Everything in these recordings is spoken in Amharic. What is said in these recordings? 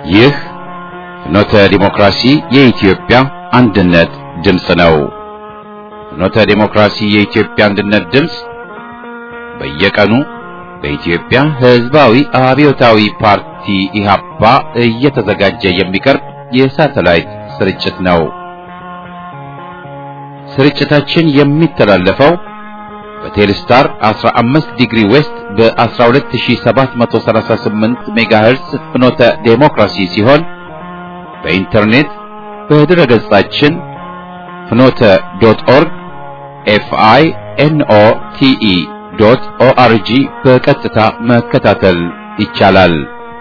ይህ ፍኖተ ዲሞክራሲ የኢትዮጵያ አንድነት ድምፅ ነው። ፍኖተ ዲሞክራሲ የኢትዮጵያ አንድነት ድምፅ በየቀኑ በኢትዮጵያ ሕዝባዊ አብዮታዊ ፓርቲ ኢህአፓ እየተዘጋጀ የሚቀርብ የሳተላይት ስርጭት ነው። ስርጭታችን የሚተላለፈው በቴሌስታር 15 ዲግሪ ዌስት በ12738 ሜጋሄርስ ፍኖተ ዴሞክራሲ ሲሆን በኢንተርኔት በድረ ገጻችን ፍኖተ ዶት ኦርግ ኤፍአይ ኤንኦ ቲኢ ዶት ኦአርጂ በቀጥታ መከታተል ይቻላል።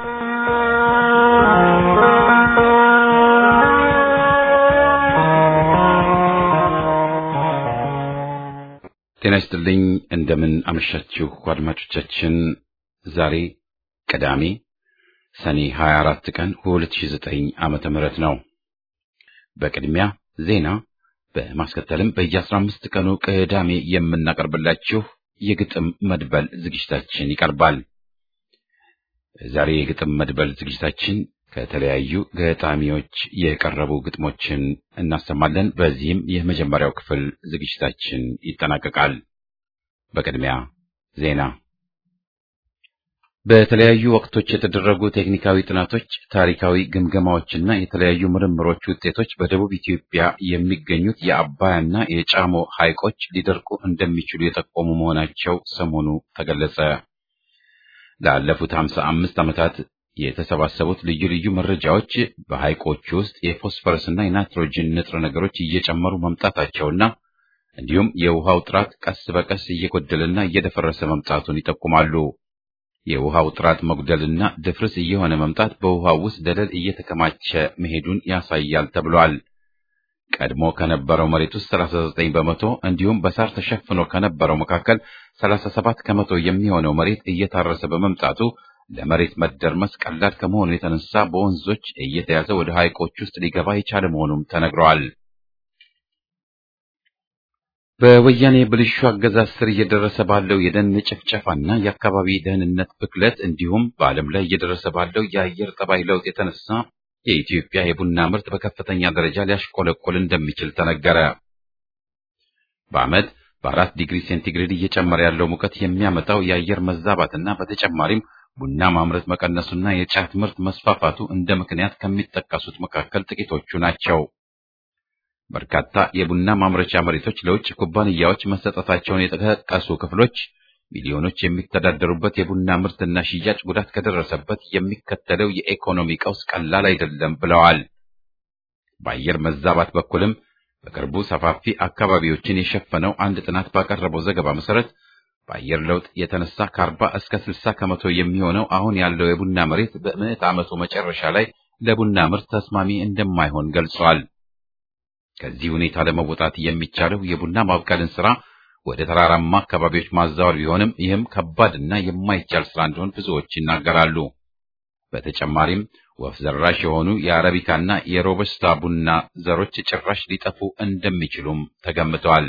ጤና ይስጥልኝ። እንደምን አመሻችሁ አድማጮቻችን። ዛሬ ቅዳሜ ሰኔ 24 ቀን 2009 ዓመተ ምህረት ነው። በቅድሚያ ዜና በማስከተልም በየ15 ቀኑ ቅዳሜ የምናቀርብላችሁ የግጥም መድበል ዝግጅታችን ይቀርባል። ዛሬ የግጥም መድበል ዝግጅታችን ከተለያዩ ገጣሚዎች የቀረቡ ግጥሞችን እናሰማለን። በዚህም የመጀመሪያው ክፍል ዝግጅታችን ይጠናቀቃል። በቅድሚያ ዜና። በተለያዩ ወቅቶች የተደረጉ ቴክኒካዊ ጥናቶች፣ ታሪካዊ ግምገማዎችና የተለያዩ ምርምሮች ውጤቶች በደቡብ ኢትዮጵያ የሚገኙት የአባያና የጫሞ ሐይቆች ሊደርቁ እንደሚችሉ የጠቆሙ መሆናቸው ሰሞኑ ተገለጸ። ላለፉት ሀምሳ አምስት ዓመታት የተሰባሰቡት ልዩ ልዩ መረጃዎች በሐይቆቹ ውስጥ የፎስፈረስና የናይትሮጅን ንጥረ ነገሮች እየጨመሩ መምጣታቸውና እንዲሁም የውሃው ጥራት ቀስ በቀስ እየጎደለና እየደፈረሰ መምጣቱን ይጠቁማሉ። የውሃው ጥራት መጉደልና ድፍርስ እየሆነ መምጣት በውሃው ውስጥ ደለል እየተከማቸ መሄዱን ያሳያል ተብሏል። ቀድሞ ከነበረው መሬት ውስጥ 39 በመቶ እንዲሁም በሳር ተሸፍኖ ከነበረው መካከል 37 ከመቶ የሚሆነው መሬት እየታረሰ በመምጣቱ ለመሬት መደርመስ ቀላል ከመሆኑ የተነሳ በወንዞች እየተያዘ ወደ ሐይቆች ውስጥ ሊገባ የቻለ መሆኑም ተነግረዋል። በወያኔ ብልሹ አገዛዝ ስር እየደረሰ ባለው የደን ጭፍጨፋና የአካባቢ ደህንነት ብክለት እንዲሁም በዓለም ላይ እየደረሰ ባለው የአየር ጠባይ ለውጥ የተነሳ የኢትዮጵያ የቡና ምርት በከፍተኛ ደረጃ ሊያሽቆለቆል እንደሚችል ተነገረ። በዓመት በአራት ዲግሪ ሴንቲግሬድ እየጨመረ ያለው ሙቀት የሚያመጣው የአየር መዛባትና በተጨማሪም ቡና ማምረት መቀነሱና የጫት ምርት መስፋፋቱ እንደ ምክንያት ከሚጠቀሱት መካከል ጥቂቶቹ ናቸው። በርካታ የቡና ማምረቻ መሬቶች ለውጭ ኩባንያዎች መሰጠታቸውን የጠቀሱ ክፍሎች ሚሊዮኖች የሚተዳደሩበት የቡና ምርትና ሽያጭ ጉዳት ከደረሰበት የሚከተለው የኢኮኖሚ ቀውስ ቀላል አይደለም ብለዋል። በአየር መዛባት በኩልም በቅርቡ ሰፋፊ አካባቢዎችን የሸፈነው አንድ ጥናት ባቀረበው ዘገባ መሰረት በአየር ለውጥ የተነሳ ከአርባ እስከ ስልሳ ከመቶ የሚሆነው አሁን ያለው የቡና መሬት በምዕት ዓመቱ መጨረሻ ላይ ለቡና ምርት ተስማሚ እንደማይሆን ገልጿል። ከዚህ ሁኔታ ለመወጣት የሚቻለው የቡና ማብቀልን ስራ ወደ ተራራማ አካባቢዎች ማዛወር ቢሆንም ይህም ከባድና የማይቻል ስራ እንደሆን ብዙዎች ይናገራሉ። በተጨማሪም ወፍ ዘራሽ የሆኑ የአረቢካና የሮበስታ ቡና ዘሮች ጭራሽ ሊጠፉ እንደሚችሉም ተገምተዋል።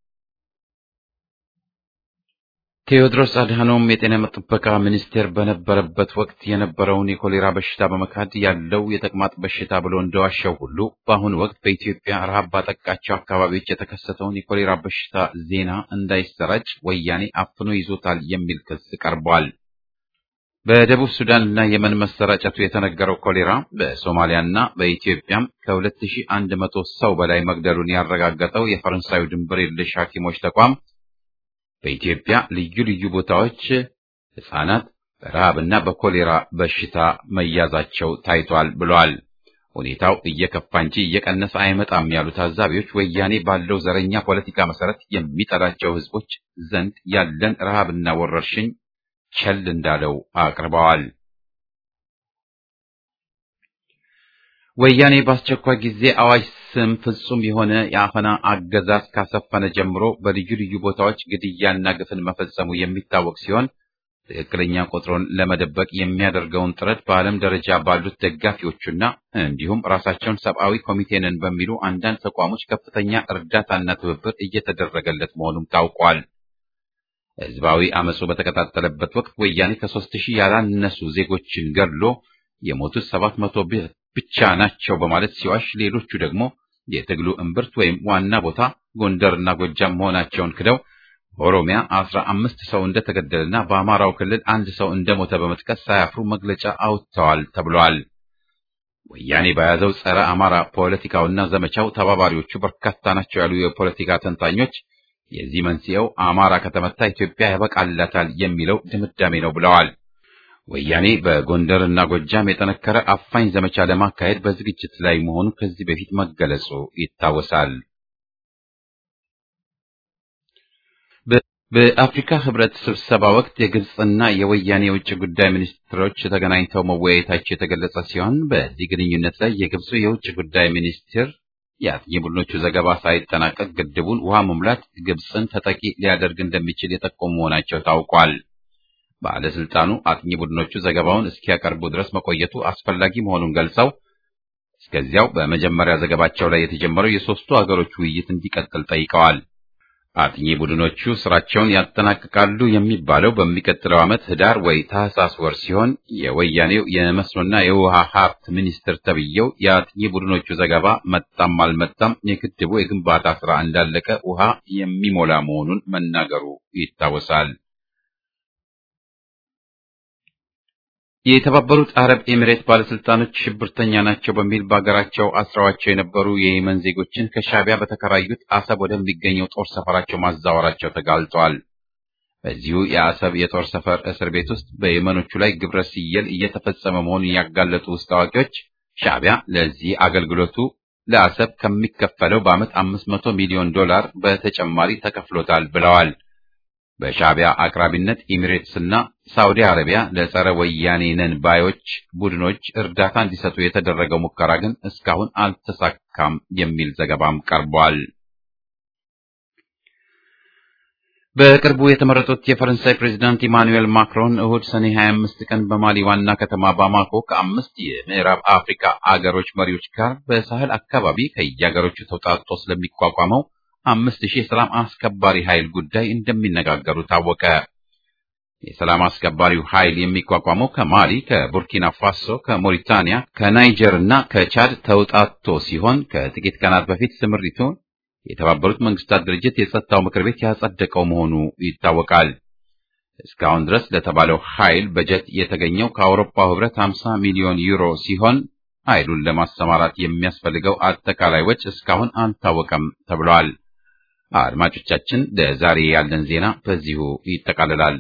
ቴዎድሮስ አድሃኖም የጤና ጥበቃ ሚኒስቴር በነበረበት ወቅት የነበረውን የኮሌራ በሽታ በመካድ ያለው የተቅማጥ በሽታ ብሎ እንደዋሸው ሁሉ በአሁኑ ወቅት በኢትዮጵያ ረሃብ ባጠቃቸው አካባቢዎች የተከሰተውን የኮሌራ በሽታ ዜና እንዳይሰራጭ ወያኔ አፍኖ ይዞታል የሚል ክስ ቀርቧል። በደቡብ ሱዳንና የመን መሰራጨቱ የተነገረው ኮሌራ በሶማሊያና በኢትዮጵያም ከ2100 ሰው በላይ መግደሉን ያረጋገጠው የፈረንሳዩ ድንበር የለሽ ሐኪሞች ተቋም በኢትዮጵያ ልዩ ልዩ ቦታዎች ሕፃናት በረሃብና በኮሌራ በሽታ መያዛቸው ታይቷል ብለዋል። ሁኔታው እየከፋ እንጂ እየቀነሰ አይመጣም ያሉ ታዛቢዎች ወያኔ ባለው ዘረኛ ፖለቲካ መሰረት የሚጠላቸው ሕዝቦች ዘንድ ያለን ረሃብና ወረርሽኝ ቸል እንዳለው አቅርበዋል። ወያኔ በአስቸኳይ ጊዜ አዋጅ ስም ፍጹም የሆነ የአፈና አገዛዝ ካሰፈነ ጀምሮ በልዩ ልዩ ቦታዎች ግድያና ግፍን መፈጸሙ የሚታወቅ ሲሆን ትክክለኛ ቁጥሩን ለመደበቅ የሚያደርገውን ጥረት በዓለም ደረጃ ባሉት ደጋፊዎቹና እንዲሁም ራሳቸውን ሰብአዊ ኮሚቴ ነን በሚሉ አንዳንድ ተቋሞች ከፍተኛ እርዳታና ትብብር እየተደረገለት መሆኑም ታውቋል። ህዝባዊ አመፁ በተቀጣጠለበት ወቅት ወያኔ ከሶስት ሺህ ያላነሱ ዜጎችን ገድሎ የሞቱት ሰባት መቶ ብቻ ናቸው በማለት ሲዋሽ፣ ሌሎቹ ደግሞ የትግሉ እምብርት ወይም ዋና ቦታ ጎንደርና ጎጃም መሆናቸውን ክደው በኦሮሚያ አስራ አምስት ሰው እንደተገደለና በአማራው ክልል አንድ ሰው እንደሞተ በመጥቀስ ሳያፍሩ መግለጫ አውጥተዋል ተብሏል። ወያኔ በያዘው ጸረ አማራ ፖለቲካውና ዘመቻው ተባባሪዎቹ በርካታ ናቸው ያሉ የፖለቲካ ተንታኞች የዚህ መንስኤው አማራ ከተመታ ኢትዮጵያ ያበቃላታል የሚለው ድምዳሜ ነው ብለዋል። ወያኔ በጎንደርና ጎጃም የጠነከረ አፋኝ ዘመቻ ለማካሄድ በዝግጅት ላይ መሆኑ ከዚህ በፊት መገለጹ ይታወሳል። በአፍሪካ ህብረት ስብሰባ ወቅት የግብፅና የወያኔ የውጭ ጉዳይ ሚኒስትሮች ተገናኝተው መወያየታቸው የተገለጸ ሲሆን በዚህ ግንኙነት ላይ የግብፁ የውጭ ጉዳይ ሚኒስትር የአጥኚ ቡድኖቹ ዘገባ ሳይጠናቀቅ ግድቡን ውሃ መሙላት ግብፅን ተጠቂ ሊያደርግ እንደሚችል የጠቆሙ መሆናቸው ታውቋል። ባለስልጣኑ አጥኚ ቡድኖቹ ዘገባውን እስኪያቀርቡ ድረስ መቆየቱ አስፈላጊ መሆኑን ገልጸው እስከዚያው በመጀመሪያ ዘገባቸው ላይ የተጀመረው የሶስቱ ሀገሮች ውይይት እንዲቀጥል ጠይቀዋል። አጥኚ ቡድኖቹ ስራቸውን ያጠናቅቃሉ የሚባለው በሚቀጥለው ዓመት ህዳር ወይ ታህሳስ ወር ሲሆን የወያኔው የመስኖና የውሃ ሀብት ሚኒስትር ተብዬው የአጥኚ ቡድኖቹ ዘገባ መጣም አልመጣም የግድቡ የግንባታ ስራ እንዳለቀ ውሃ የሚሞላ መሆኑን መናገሩ ይታወሳል። የተባበሩት አረብ ኤሚሬት ባለስልጣኖች ሽብርተኛ ናቸው በሚል በሀገራቸው አስረዋቸው የነበሩ የየመን ዜጎችን ከሻዕቢያ በተከራዩት አሰብ ወደሚገኘው ጦር ሰፈራቸው ማዛወራቸው ተጋልጧል። በዚሁ የአሰብ የጦር ሰፈር እስር ቤት ውስጥ በየመኖቹ ላይ ግብረ ሲየል እየተፈጸመ መሆኑን ያጋለጡ ውስጥ አዋቂዎች ሻዕቢያ ለዚህ አገልግሎቱ ለአሰብ ከሚከፈለው በዓመት አምስት መቶ ሚሊዮን ዶላር በተጨማሪ ተከፍሎታል ብለዋል። በሻዕቢያ አቅራቢነት ኤሚሬትስና ሳውዲ አረቢያ ለጸረ ወያኔ ነን ባዮች ቡድኖች እርዳታ እንዲሰጡ የተደረገው ሙከራ ግን እስካሁን አልተሳካም የሚል ዘገባም ቀርቧል። በቅርቡ የተመረጡት የፈረንሳይ ፕሬዚዳንት ኢማኑኤል ማክሮን እሁድ ሰኔ 25 ቀን በማሊ ዋና ከተማ ባማኮ ከአምስት የምዕራብ አፍሪካ አገሮች መሪዎች ጋር በሳህል አካባቢ ከየአገሮቹ ተውጣጦ ስለሚቋቋመው አምስት ሺህ የሰላም አስከባሪ ኃይል ጉዳይ እንደሚነጋገሩ ታወቀ። የሰላም አስከባሪው ኃይል የሚቋቋመው ከማሊ፣ ከቡርኪና ፋሶ፣ ከሞሪታኒያ፣ ከናይጀር እና ከቻድ ተውጣቶ ሲሆን ከጥቂት ቀናት በፊት ስምሪቱን የተባበሩት መንግስታት ድርጅት የጸጥታው ምክር ቤት ያጸደቀው መሆኑ ይታወቃል። እስካሁን ድረስ ለተባለው ኃይል በጀት የተገኘው ከአውሮፓው ህብረት 50 ሚሊዮን ዩሮ ሲሆን ኃይሉን ለማሰማራት የሚያስፈልገው አጠቃላይ ወጪ እስካሁን አልታወቀም ተብሏል። አድማጮቻችን ለዛሬ ያለን ዜና በዚሁ ይጠቃልላል።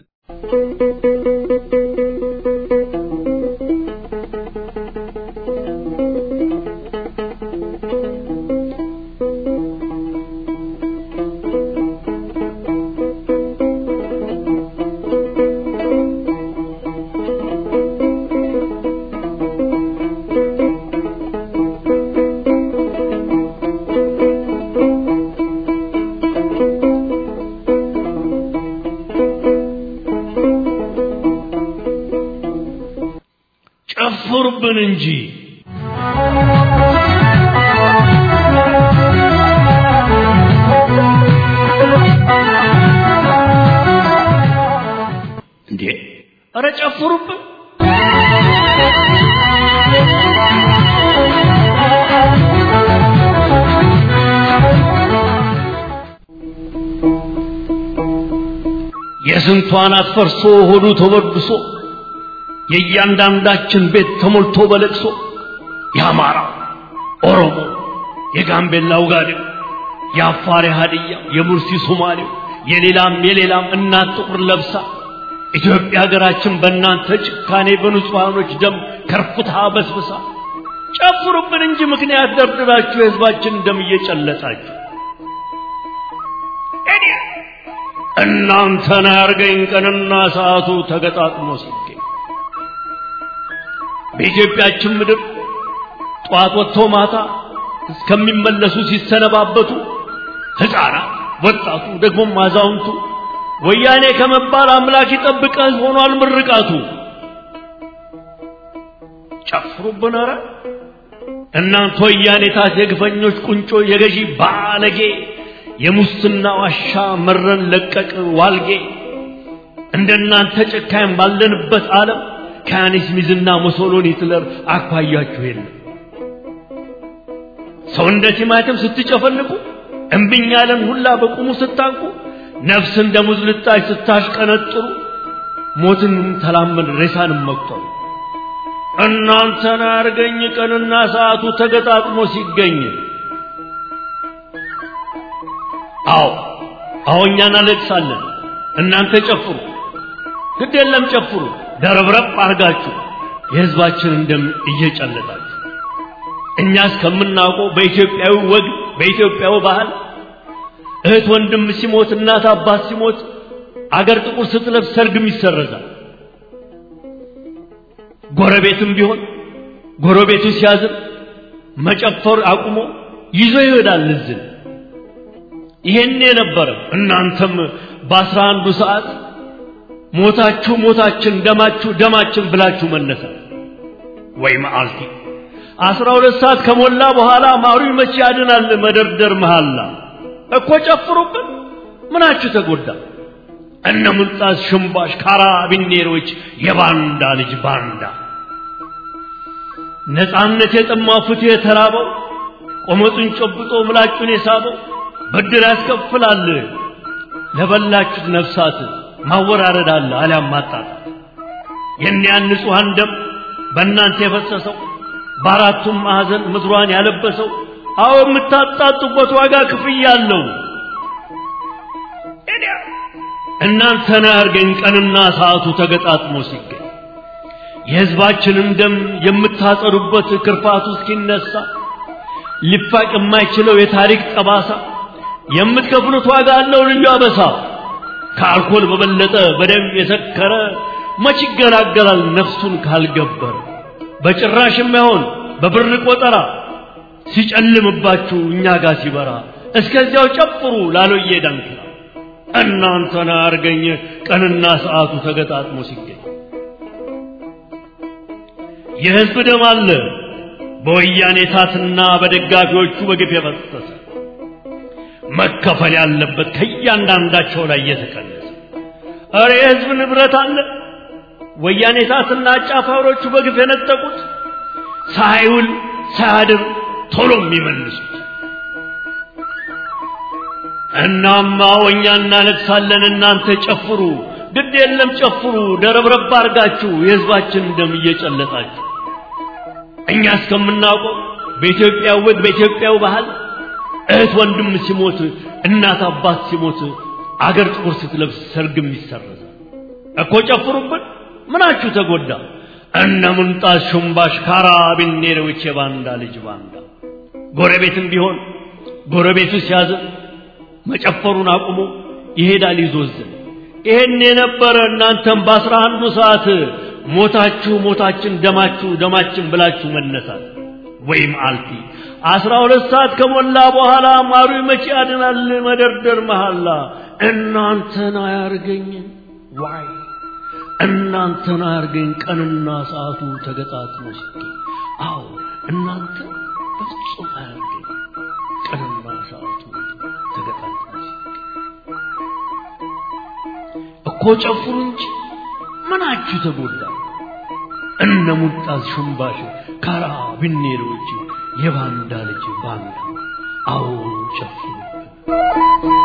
ጨፍሩብን እንጂ እንዴ! ኧረ ጨፍሩብን! የስንቷን አትፈርሶ ሆዱ ተወድሶ የእያንዳንዳችን ቤት ተሞልቶ በለቅሶ የአማራ ኦሮሞ፣ የጋምቤላ ውጋዴው፣ የአፋር ሀዲያ፣ የሙርሲ ሶማሌው፣ የሌላም የሌላም እናት ጥቁር ለብሳ ኢትዮጵያ ሀገራችን በእናንተ ጭካኔ በንጹሐኖች ደም ከርፍታ በስብሳ ጨፍሩብን እንጂ ምክንያት ደርድራችሁ የህዝባችን ደም እየጨለጣችሁ እናንተን ያርገኝ ቀንና ሰዓቱ ተገጣጥሞ ሲገኝ በኢትዮጵያችን ምድር ጠዋት ወጥቶ ማታ እስከሚመለሱ ሲሰነባበቱ ሕፃናት፣ ወጣቱ፣ ደግሞም አዛውንቱ ወያኔ ከመባል አምላክ ይጠብቀህ ሆኗል ምርቃቱ። ጨፍሩብን ኧረ እናንተ ወያኔ ታት የግፈኞች ቁንጮ የገዢ ባለጌ የሙስና ዋሻ መረን ለቀቅ ዋልጌ እንደናንተ ጨካኝ ባለንበት ዓለም ከያኔስ ሚዝና ሙሶሎኒ ሂትለር አኳያችሁ የለም። ሰው እንደ ቲማቲም ስትጨፈልቁ እምብኝ ያለን ሁላ በቁሙ ስታንቁ ነፍስ እንደ ሙዝ ልጣጭ ስታሽቀነጥሩ ሞትን ተላመድ ሬሳንም መቁጠሩ እናንተን አርገኝ ቀንና ሰዓቱ ተገጣጥሞ ሲገኝ አዎ አዎ እኛ እናለቅሳለን እናንተ ጨፍሩ ግድ የለም ጨፍሩ ደረብረብ አርጋችሁ የህዝባችንን ደም እየጨለጣችሁ እኛ እስከምናውቀው በኢትዮጵያዊ ወግ በኢትዮጵያዊ ባህል እህት ወንድም ሲሞት እናት አባት ሲሞት አገር ጥቁር ስትለብስ ሰርግም ይሰረዛል። ጎረቤትም ቢሆን ጎረቤቱ ሲያዝን መጨፈር አቁሞ ይዞ ይሄዳል እዝን። ይሄን የነበረ እናንተም በአስራ አንዱ ሰዓት ሞታችሁ ሞታችን ደማችሁ ደማችን ብላችሁ መነሳት ወይ መዓልቲ አስራ ሁለት ሰዓት ከሞላ በኋላ ማሩ መቼ ያድናል መደርደር መሃላ እኮ ጨፍሩብን ምናችሁ ተጎዳ እነ ሙልጣስ ሽምባሽ ካራቢኔሮች የባንዳ ልጅ ባንዳ ነፃነት የጠማው ፍትህ የተራበው ቆመጡን ጨብጦ ምላጩን የሳበው ብድር ያስከፍላል ለበላችሁት ነፍሳት ማወራረድ አለ አሊያም ማጣጣት የእኒያን ንጹሐን ደም በእናንተ የፈሰሰው በአራቱም ማዕዘን ምድሯን ያለበሰው አዎ የምታጣጡበት ዋጋ ክፍያ አለው። እናንተን አያርገኝ ቀንና ሰዓቱ ተገጣጥሞ ሲገኝ የሕዝባችንን ደም የምታጸዱበት ክርፋቱ እስኪነሳ ሊፋቅ የማይችለው የታሪክ ጠባሳ የምትከፍሉት ዋጋ አለው ልዩ አበሳ። ከአልኮል በበለጠ በደም የሰከረ መች ይገላገላል ነፍሱን ካልገበረ በጭራሽ የማይሆን በብር ቆጠራ ሲጨልምባችሁ እኛ ጋር ሲበራ እስከዚያው ጨፍሩ ላሎዬ ዳንኪራ እናንተን አርገኝ ቀንና ሰዓቱ ተገጣጥሞ ሲገኝ የሕዝብ ደም አለ በወያኔ ታትና በደጋፊዎቹ በግፍ የፈሰሰ መከፈል ያለበት ከእያንዳንዳቸው ላይ እየተቀነሰ እረ የሕዝብ ንብረት አለ ወያኔ ታትና አጫፋሪዎቹ በግፍ የነጠቁት ሳይውል ሳያድር ቶሎ የሚመልሱት እናማ ወኛ እናለቅሳለን እናንተ ጨፍሩ ግድ የለም ጨፍሩ ደረብረብ አርጋችሁ የሕዝባችን ደም እየጨለጣችሁ እኛ እስከምናውቀው በኢትዮጵያ ወግ በኢትዮጵያው ባህል እህት ወንድም ሲሞት እናት አባት ሲሞት አገር ጥቁር ስትለብስ ሰርግም ይሰረዛል እኮ ጨፍሩብን ምናችሁ ተጎዳ እነ ሙንጣስ ሹምባሽ ካራቢኔሮች የባንዳ ልጅ ባንዳ ጎረቤትም ቢሆን ጎረቤቱ ሲያዝን መጨፈሩን አቁሞ ይሄዳል ይዞዝን ይሄን የነበረ እናንተም በአስራ አንዱ ሰዓት ሞታችሁ ሞታችን ደማችሁ ደማችን ብላችሁ መነሳት ወይም አልፊ አስራ ሁለት ሰዓት ከሞላ በኋላ ማሩ መቼ ያድናል መደርደር መሐላ እናንተን አያርገኝ ዋይ እናንተን አያርገኝ ቀንና ሰዓቱ ተገጣጥሞ ሲገኝ አዎ እናንተ በፍጹም አያርገኝ ቀንና ሰዓቱ ተገጣጥሞ ሲገኝ እኮ ጨፍሩ እንጂ ምናችሁ ተጎዳ እነ ሙጣዝ ሹምባሽ ካራ ብኔሮች የባንዳ ልጅ ባንዳ አዎ ጨፍሩብን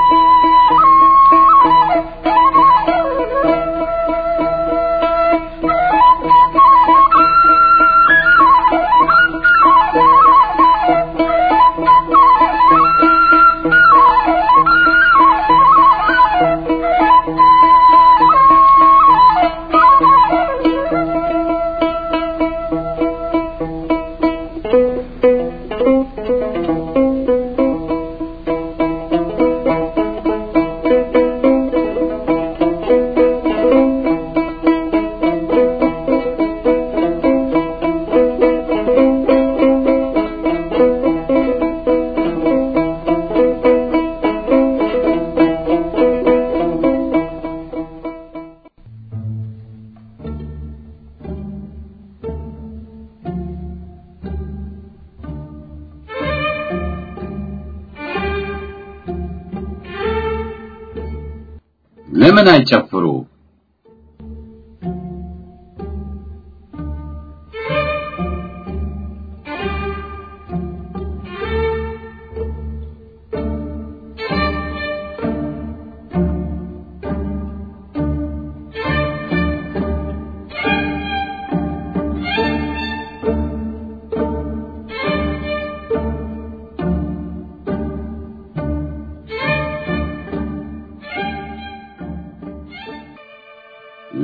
ለምን አይጨፍሩ?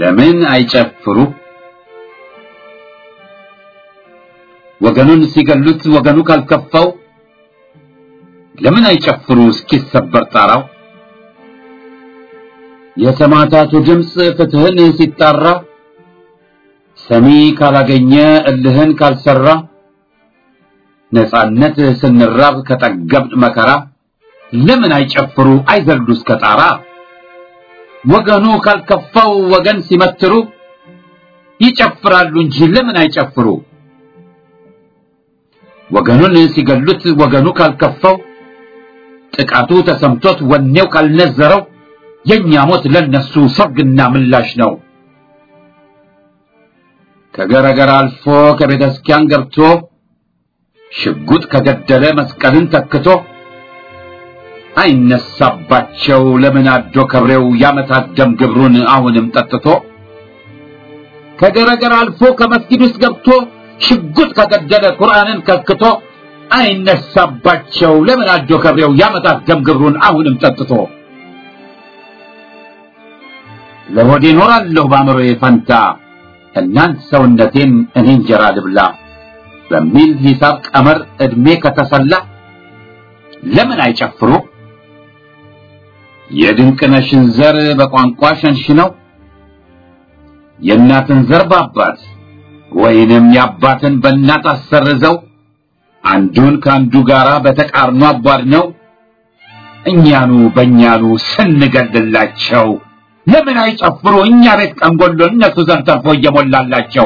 ለምን አይጨፍሩ? ወገኑን ሲገሉት ወገኑ ካልከፋው ለምን አይጨፍሩ እስኪሰበር ጣራው? የሰማዕታቱ ድምፅ ፍትህን ሲጣራ ሰሚ ካላገኘ እልህን ካልሰራ ነጻነት ስንራብ ከጠገብጥ መከራ ለምን አይጨፍሩ አይዘልዱ እስከ ጣራ? ወገኑ ካልከፋው ወገን ሲመትሩ ይጨፍራሉ እንጂ ለምን አይጨፍሩ? ወገኑን ሲገሉት ወገኑ ካልከፋው ጥቃቱ ተሰምቶት ወኔው ካልነዘረው የኛ ሞት ለነሱ ሰርግና ምላሽ ነው። ከገረገር አልፎ ከቤተ ክርስቲያን ገብቶ ሽጉጥ ከገደለ መስቀልን ተክቶ አይነሳባቸው ለምን አዶ ከብሬው ያመታት ደም ግብሩን አሁንም ጠጥቶ ከገረገር አልፎ ከመስጊድ ውስጥ ገብቶ ሽጉጥ ከገደለ ቁርአንን ከክቶ አይነሳባቸው ለምን አዶ ከብሬው ያመታት ደም ግብሩን አሁንም ጠጥቶ ለሆዴ ኖራለሁ በአእምሮዬ ፈንታ እናንት ሰውነቴን እኔ እንጀራ ልብላ በሚል ሂሳብ ቀመር ዕድሜ ከተሰላ ለምን አይጨፍሩ? የድንቅነሽን ዘር በቋንቋ ሸንሽነው የእናትን ዘር በአባት ወይንም የአባትን በእናት አሰርዘው አንዱን ከአንዱ ጋራ በተቃርኖ አቧድነው እኛኑ በእኛኑ ስንገድላቸው ለምን አይጨፍሩ? እኛ ቤት ቀንጎሎ እነሱ ዘንድ ተርፎ እየሞላላቸው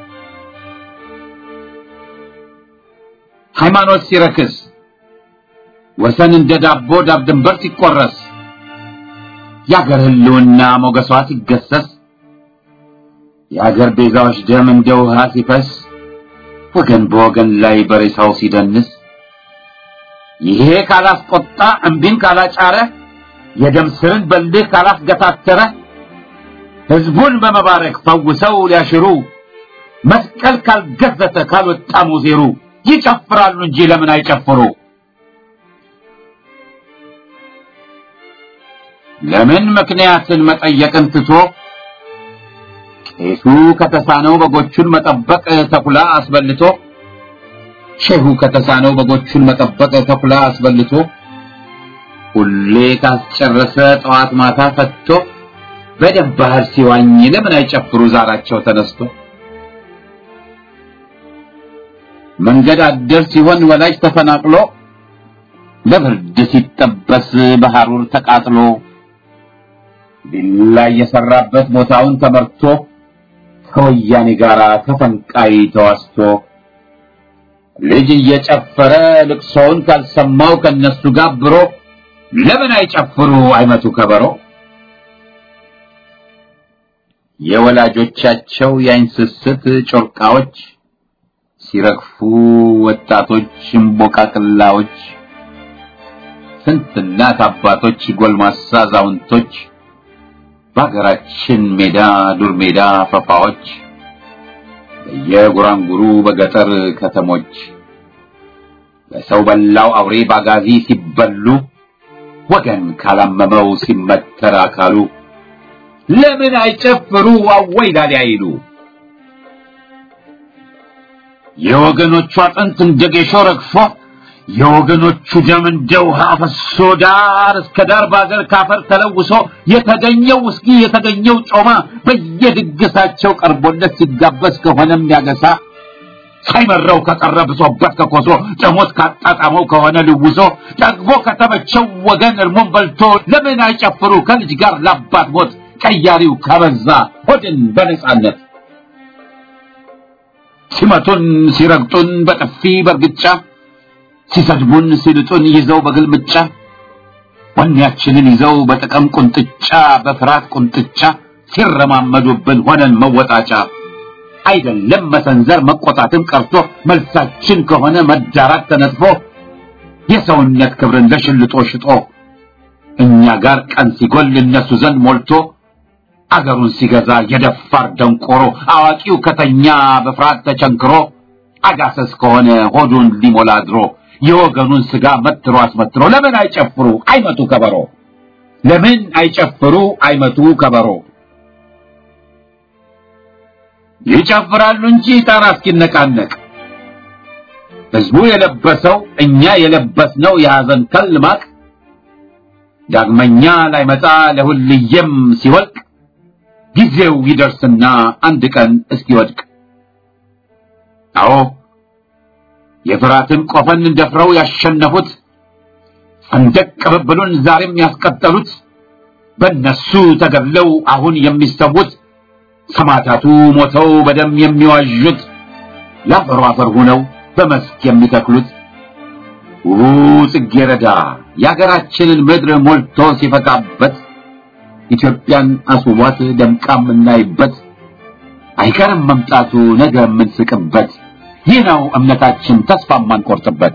ሃይማኖት ሲረክስ ወሰን እንደ ዳቦ ዳር ድንበር ሲቆረስ የአገር ሕልውና ሞገሷ ሲገሰስ የአገር ቤዛዎች ደም እንደ ውሃ ሲፈስ ወገን በወገን ላይ በሬሳው ሲደንስ ይሄ ካላስቆጣ እምቢን ካላጫረ የደም ስርን በልህ ካላስገታተረ ሕዝቡን በመባረክ ፈውሰው ሊያሽሩ መስቀል ካልገዘተ ካልወጣ ሙዜሩ ይጨፍራሉ እንጂ ለምን አይጨፍሩ? ለምን ምክንያትን መጠየቅን ትቶ ቄሱ ከተሳነው በጎቹን መጠበቅ ተኩላ አስበልቶ ሼሁ ከተሳነው በጎቹን መጠበቅ ተኩላ አስበልቶ ሁሌ ካስጨረሰ ጠዋት ማታ ፈትቶ በደም ባህር ሲዋኝ ለምን አይጨፍሩ ዛራቸው ተነስቶ መንገድ አደር ሲሆን ወላጅ ተፈናቅሎ ለብርድ ሲጠበስ በሐሩር ተቃጥሎ ቢላ የሰራበት ቦታውን ተመርቶ ከወያኔ ጋር ተፈንቃይ ተዋስቶ ልጅ እየጨፈረ ልቅሶውን ካልሰማው ከነሱ ጋብሮ ለምን አይጨፍሩ አይመቱ ከበሮ የወላጆቻቸው የአይን ስስት ጮርቃዎች ሲረግፉ ወጣቶች እምቦቃቅላዎች ስንት እናት አባቶች ጎልማሳ አዛውንቶች በሀገራችን ሜዳ ዱር ሜዳ ፈፋዎች በየጉራንጉሩ በገጠር ከተሞች በሰው በላው አውሬ ባጋዚ ሲበሉ ወገን ካላመመው ሲመተር አካሉ ለምን አይጨፍሩ አወይ ላሊ አይሉ የወገኖቹ አጥንት እንደ ጌሾ ረግፎ የወገኖቹ ደም እንደ ውሃ ፈሶ ዳር እስከ ዳር በአገር ካፈር ተለውሶ የተገኘው ውስኪ የተገኘው ጮማ በየድግሳቸው ቀርቦለት ሲጋበዝ ከሆነም ያገሳ ሳይመረው ከቀረ ብሶበት ከኮሶ ጨሞት ካጣጣመው ከሆነ ልውሶ ጠግቦ ከተመቸው ወገን እርሞን በልቶ ለምን አይጨፍሩ ከልጅ ጋር ላባት ሞት ቀያሪው ከበዛ ሆድን በነጻነት ሲመቱን ሲረግጡን በጥፊ በርግጫ ሲሰድቡን ሲልጡን ይዘው በግልምጫ ወኔያችንን ይዘው በጥቅም ቁንጥጫ በፍርሃት ቁንጥጫ ሲረማመዱብን ሆነን መወጣጫ አይደለም መሰንዘር መቆጣትም ቀርቶ መልሳችን ከሆነ መዳራት ተነጥፎ የሰውነት ክብርን ለሽልጦ ሽጦ እኛ ጋር ቀን ሲጎል እነሱ ዘንድ ሞልቶ አገሩን ሲገዛ የደፋር ደንቆሮ አዋቂው ከተኛ በፍርሃት ተቸንክሮ አጋሰስ ከሆነ ሆዱን ሊሞላ ድሮ የወገኑን ስጋ መትሮ አስመትሮ ለምን አይጨፍሩ አይመቱ ከበሮ ለምን አይጨፍሩ አይመቱ ከበሮ ይጨፍራሉ እንጂ ጣራ እስኪነቃነቅ ህዝቡ የለበሰው እኛ የለበስነው የሐዘን ከል ማቅ ዳግመኛ ላይመጣ ለሁልየም ሲወልቅ ጊዜው ይደርስና አንድ ቀን እስኪወድቅ አዎ የፍራትን ቆፈን ደፍረው ያሸነፉት ሰንደቅ ቅብብሉን ዛሬም ያስቀጠሉት በእነሱ ተገድለው አሁን የሚሰዉት ሰማዕታቱ ሞተው በደም የሚዋዡት ለአፈሩ አፈር ሆነው በመስክ የሚተክሉት ውቡ ጽጌረዳ የአገራችንን ምድር ሞልቶ ሲፈካበት ኢትዮጵያን አስውቧት ደምቃ የምናይበት አይቀርም መምጣቱ ነገ የምንስቅበት ይህ ነው እምነታችን ተስፋ የማንቆርጥበት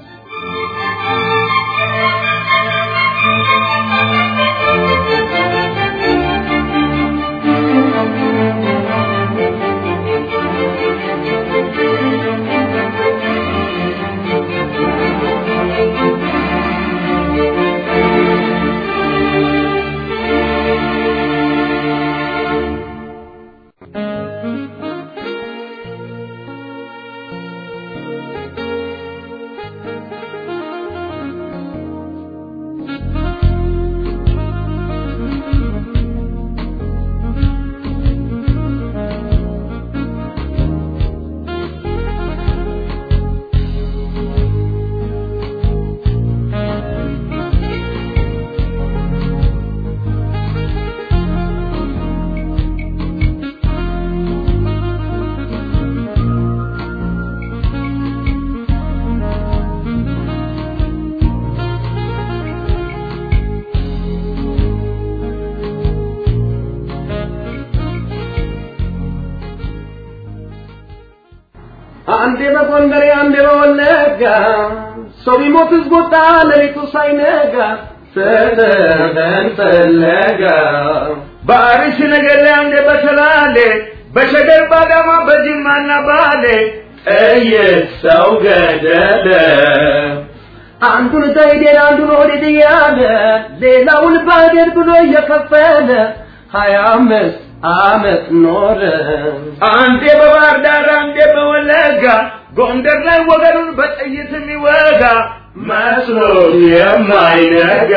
አንዴ በጎንደሬ አንዴ በወለጋ ሰው ቢሞት ዝጎጣ ሌሊቱ ሳይነጋ ሰደን ፈለጋ በአርሽ ነገር ላይ አንዴ በሰላሌ በሸገር ባዳማ በጅማና ባሌ ጥይት ሰው ገደለ አንዱን ዘይዴን አንዱን ወዴት እያለ ሌላውን ባዴን ብሎ እየከፈለ ሀያ አምስት አመት ኖረ። አንዴ በባህር ዳር አንዴ በወለጋ ጎንደር ላይ ወገኑን በጥይት የሚወጋ መስሎት የማይነጋ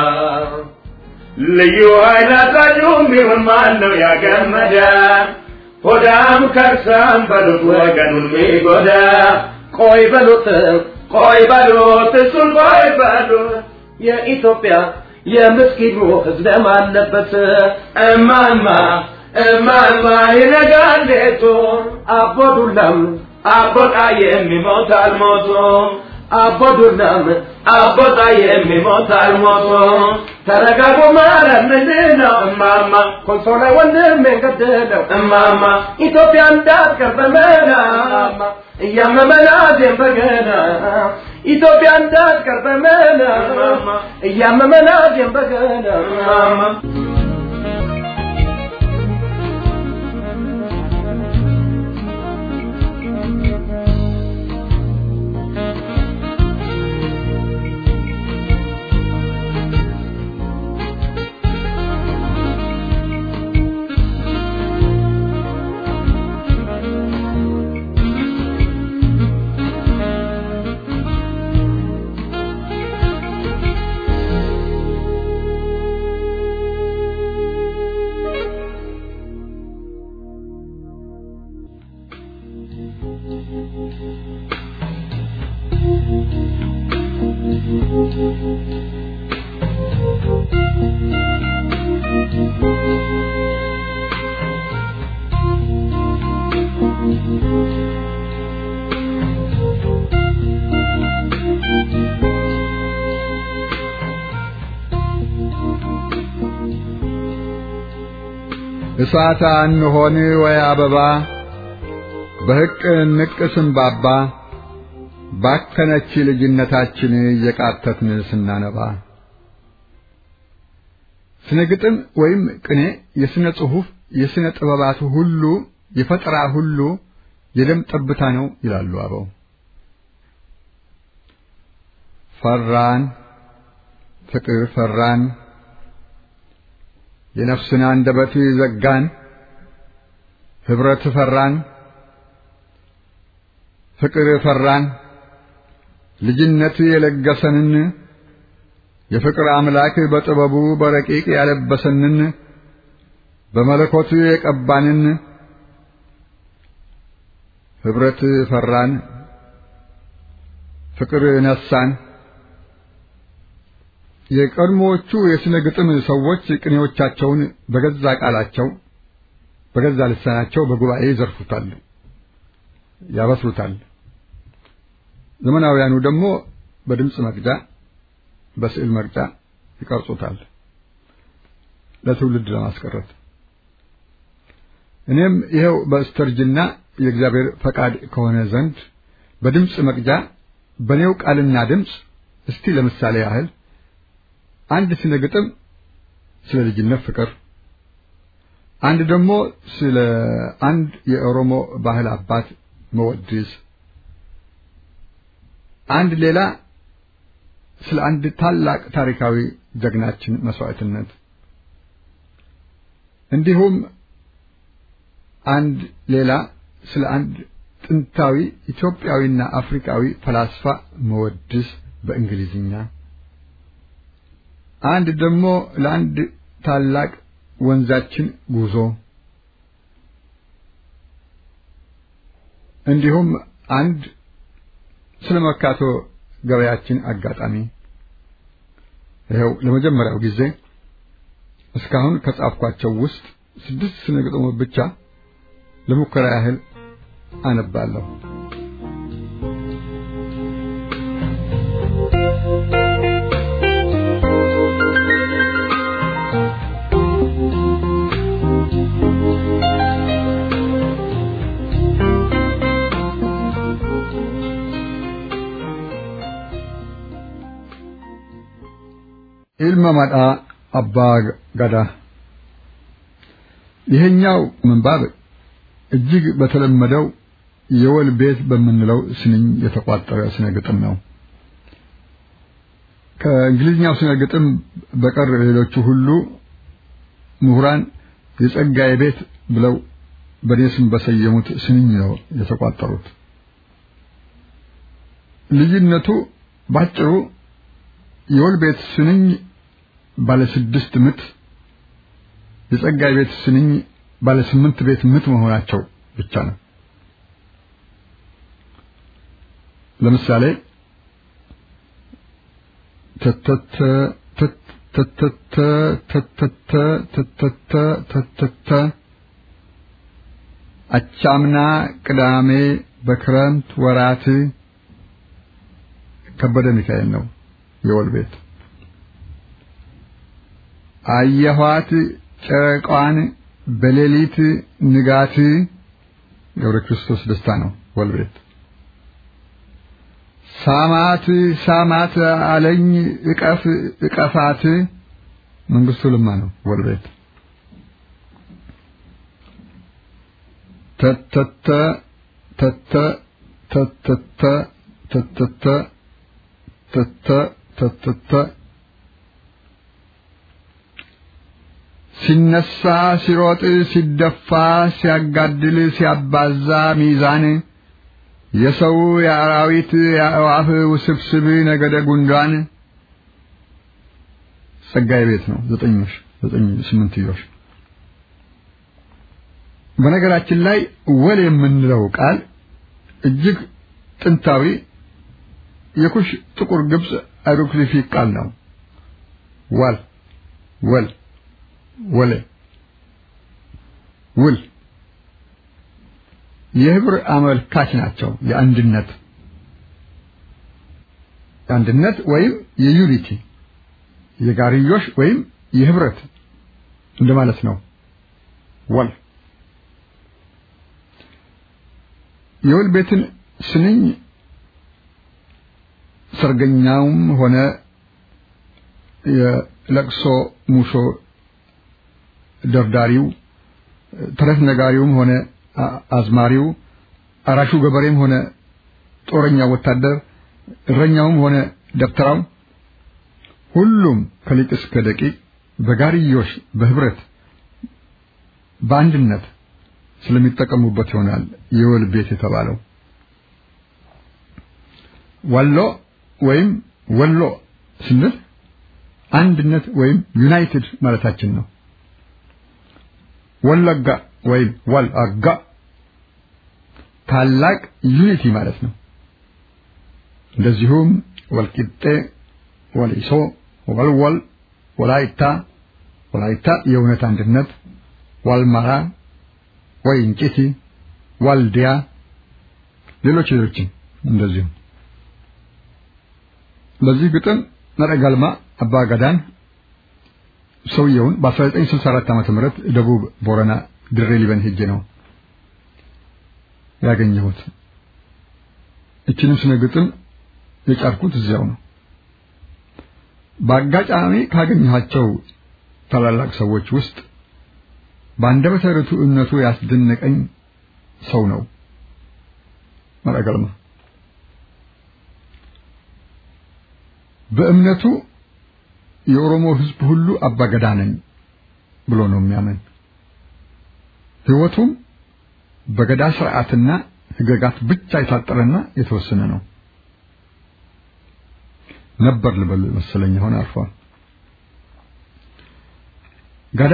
ልዩ ኃይል አዛዡም ቢሆን ማን ነው ያገመደ? ሆዳም ከርሳም በሉት ወገኑን ሚጎዳ ቆይ በሉት ቆይ በሉት እሱን ቆይ በሉት የኢትዮጵያ የምስኪኑ ህዝብ ደም አለበት እማማ እማማ ይነጋል ሌቱ አቦ ዱላም አቦ ጣዬ የሚሞት አልሞቶ አቦ ዱላም አቦ ጣዬ የሚሞት አልሞቶ ተረጋጉ ማለት ምንድን ነው እማማ ኮንሶ ላይ ወንድም የገደለው እማማ ኢትዮጵያ እንዳትቀር በመና እያመመና ዜም በገና ኢትዮጵያ እንዳትቀር በመና እያመመና ዜም በገና እማማ እሳት አንሆን ወይ አበባ በሕቅ ንቅ ስንባባ ባከነች ልጅነታችን እየቃተትን ስናነባ ስነ ግጥም ወይም ቅኔ የስነ ጽሑፍ የስነ ጥበባት ሁሉ የፈጠራ ሁሉ የደም ጠብታ ነው ይላሉ አበው። ፈራን ፍቅር ፈራን የነፍስን አንደበት ዘጋን ህብረት ፈራን ፍቅር ፈራን ልጅነት የለገሰንን የፍቅር አምላክ በጥበቡ በረቂቅ ያለበሰንን በመለኮቱ የቀባንን ኅብረት ፈራን ፍቅር ነሳን። የቀድሞዎቹ የሥነ ግጥም ሰዎች ቅኔዎቻቸውን በገዛ ቃላቸው በገዛ ልሳናቸው በጉባኤ ይዘርፉታል፣ ያበስሩታል። ዘመናውያኑ ደግሞ በድምፅ መቅጃ፣ በስዕል መቅጃ ይቀርጹታል ለትውልድ ለማስቀረት። እኔም ይኸው በስተርጅና የእግዚአብሔር ፈቃድ ከሆነ ዘንድ በድምፅ መቅጃ በኔው ቃልና ድምፅ እስቲ ለምሳሌ ያህል አንድ ስነ ግጥም ስለ ልጅነት ፍቅር፣ አንድ ደግሞ ስለ አንድ የኦሮሞ ባህል አባት መወድስ፣ አንድ ሌላ ስለ አንድ ታላቅ ታሪካዊ ጀግናችን መስዋዕትነት፣ እንዲሁም አንድ ሌላ ስለ አንድ ጥንታዊ ኢትዮጵያዊና አፍሪካዊ ፈላስፋ መወድስ በእንግሊዝኛ አንድ ደግሞ ለአንድ ታላቅ ወንዛችን ጉዞ እንዲሁም አንድ ስለ መርካቶ ገበያችን አጋጣሚ ይኸው ለመጀመሪያው ጊዜ እስካሁን ከጻፍኳቸው ውስጥ ስድስት ስነ ግጥሞች ብቻ ለሙከራ ያህል አነባለሁ። ኢልመ መዳ አባ ገዳ ይሄኛው ምንባብ እጅግ በተለመደው የወል ቤት በምንለው ስንኝ የተቋጠረ ስነ ግጥም ነው። ከእንግሊዝኛው ስነ ግጥም በቀር ሌሎቹ ሁሉ ምሁራን የጸጋዬ ቤት ብለው በእኔ ስም በሰየሙት ስንኝ ነው የተቋጠሩት። ልዩነቱ ባጭሩ የወል ቤት ስንኝ ባለ ስድስት ምት፣ የጸጋዬ ቤት ስንኝ ባለ ስምንት ቤት ምት መሆናቸው ብቻ ነው። ለምሳሌ ተተተ ተተተ ተተተ ተተተ ተተተ አቻምና ቅዳሜ በክረምት ወራት ከበደ ሚካኤል ነው የወል ቤት አየኋት ጨረቃዋን በሌሊት ንጋት ገብረ ክርስቶስ ደስታ ነው ወል ቤት ሳማት ሳማት አለኝ እቀፍ እቀፋት መንግስቱ ልማ ነው ወል ቤት ተተተ ተተ ተተተ ተተተ ተተ ተተተ ሲነሳ ሲሮጥ ሲደፋ ሲያጋድል ሲያባዛ ሚዛን የሰው የአራዊት የአእዋፍ ውስብስብ ነገደ ጉንዳን ጸጋዬ ቤት ነው። ዘጠኞሽ ዘጠኝ ስምንትዮሽ። በነገራችን ላይ ወል የምንለው ቃል እጅግ ጥንታዊ የኩሽ ጥቁር ግብጽ አይሮክሊፊክ ቃል ነው። ዋል ወል ወለ ውል የህብር አመልካች ናቸው። የአንድነት የአንድነት ወይም የዩኒቲ የጋርዮሽ ወይም የህብረት እንደማለት ነው። ወል የወል ቤትን ስንኝ ሰርገኛውም ሆነ የለቅሶ ሙሾ ደርዳሪው ተረት ነጋሪውም ሆነ አዝማሪው አራሹ ገበሬም ሆነ ጦረኛ ወታደር እረኛውም ሆነ ደብተራው ሁሉም ከሊቅ እስከ ደቂቅ በጋርዮሽ በህብረት በአንድነት ስለሚጠቀሙበት ይሆናል የወል ቤት የተባለው። ወሎ ወይም ወሎ ስንል አንድነት ወይም ዩናይትድ ማለታችን ነው። ወለጋ ወይም ወልአጋ ታላቅ ዩኒቲ ማለት ነው። እንደዚሁም ወልቂጤ፣ ወሊሶ፣ ወልወል፣ ወላይታ ወላይታ የእውነት አንድነት፣ ዋልማራ፣ ወይንጭቲ፣ ዋልዲያ፣ ሌሎች ሌሎችም እንደዚሁ። በዚህ ግጥም ነረጋልማ አባ ገዳን ሰውየውን በ1964 ዓመተ ምህረት ደቡብ ቦረና ድሬ ሊበን ሄጄ ነው ያገኘሁት። እችንም ስነ ግጥም የጫርኩት እዚያው ነው። በአጋጣሚ ካገኘኋቸው ታላላቅ ሰዎች ውስጥ በአንደበተ ርቱዕነቱ ያስደነቀኝ ሰው ነው መረገልማ። በእምነቱ የኦሮሞ ሕዝብ ሁሉ አባገዳ ነኝ ብሎ ነው የሚያምን። ሕይወቱም በገዳ ስርዓትና ሕገጋት ብቻ የታጠረና የተወሰነ ነው ነበር ልበል መሰለኝ። አሁን አርፏል። ገዳ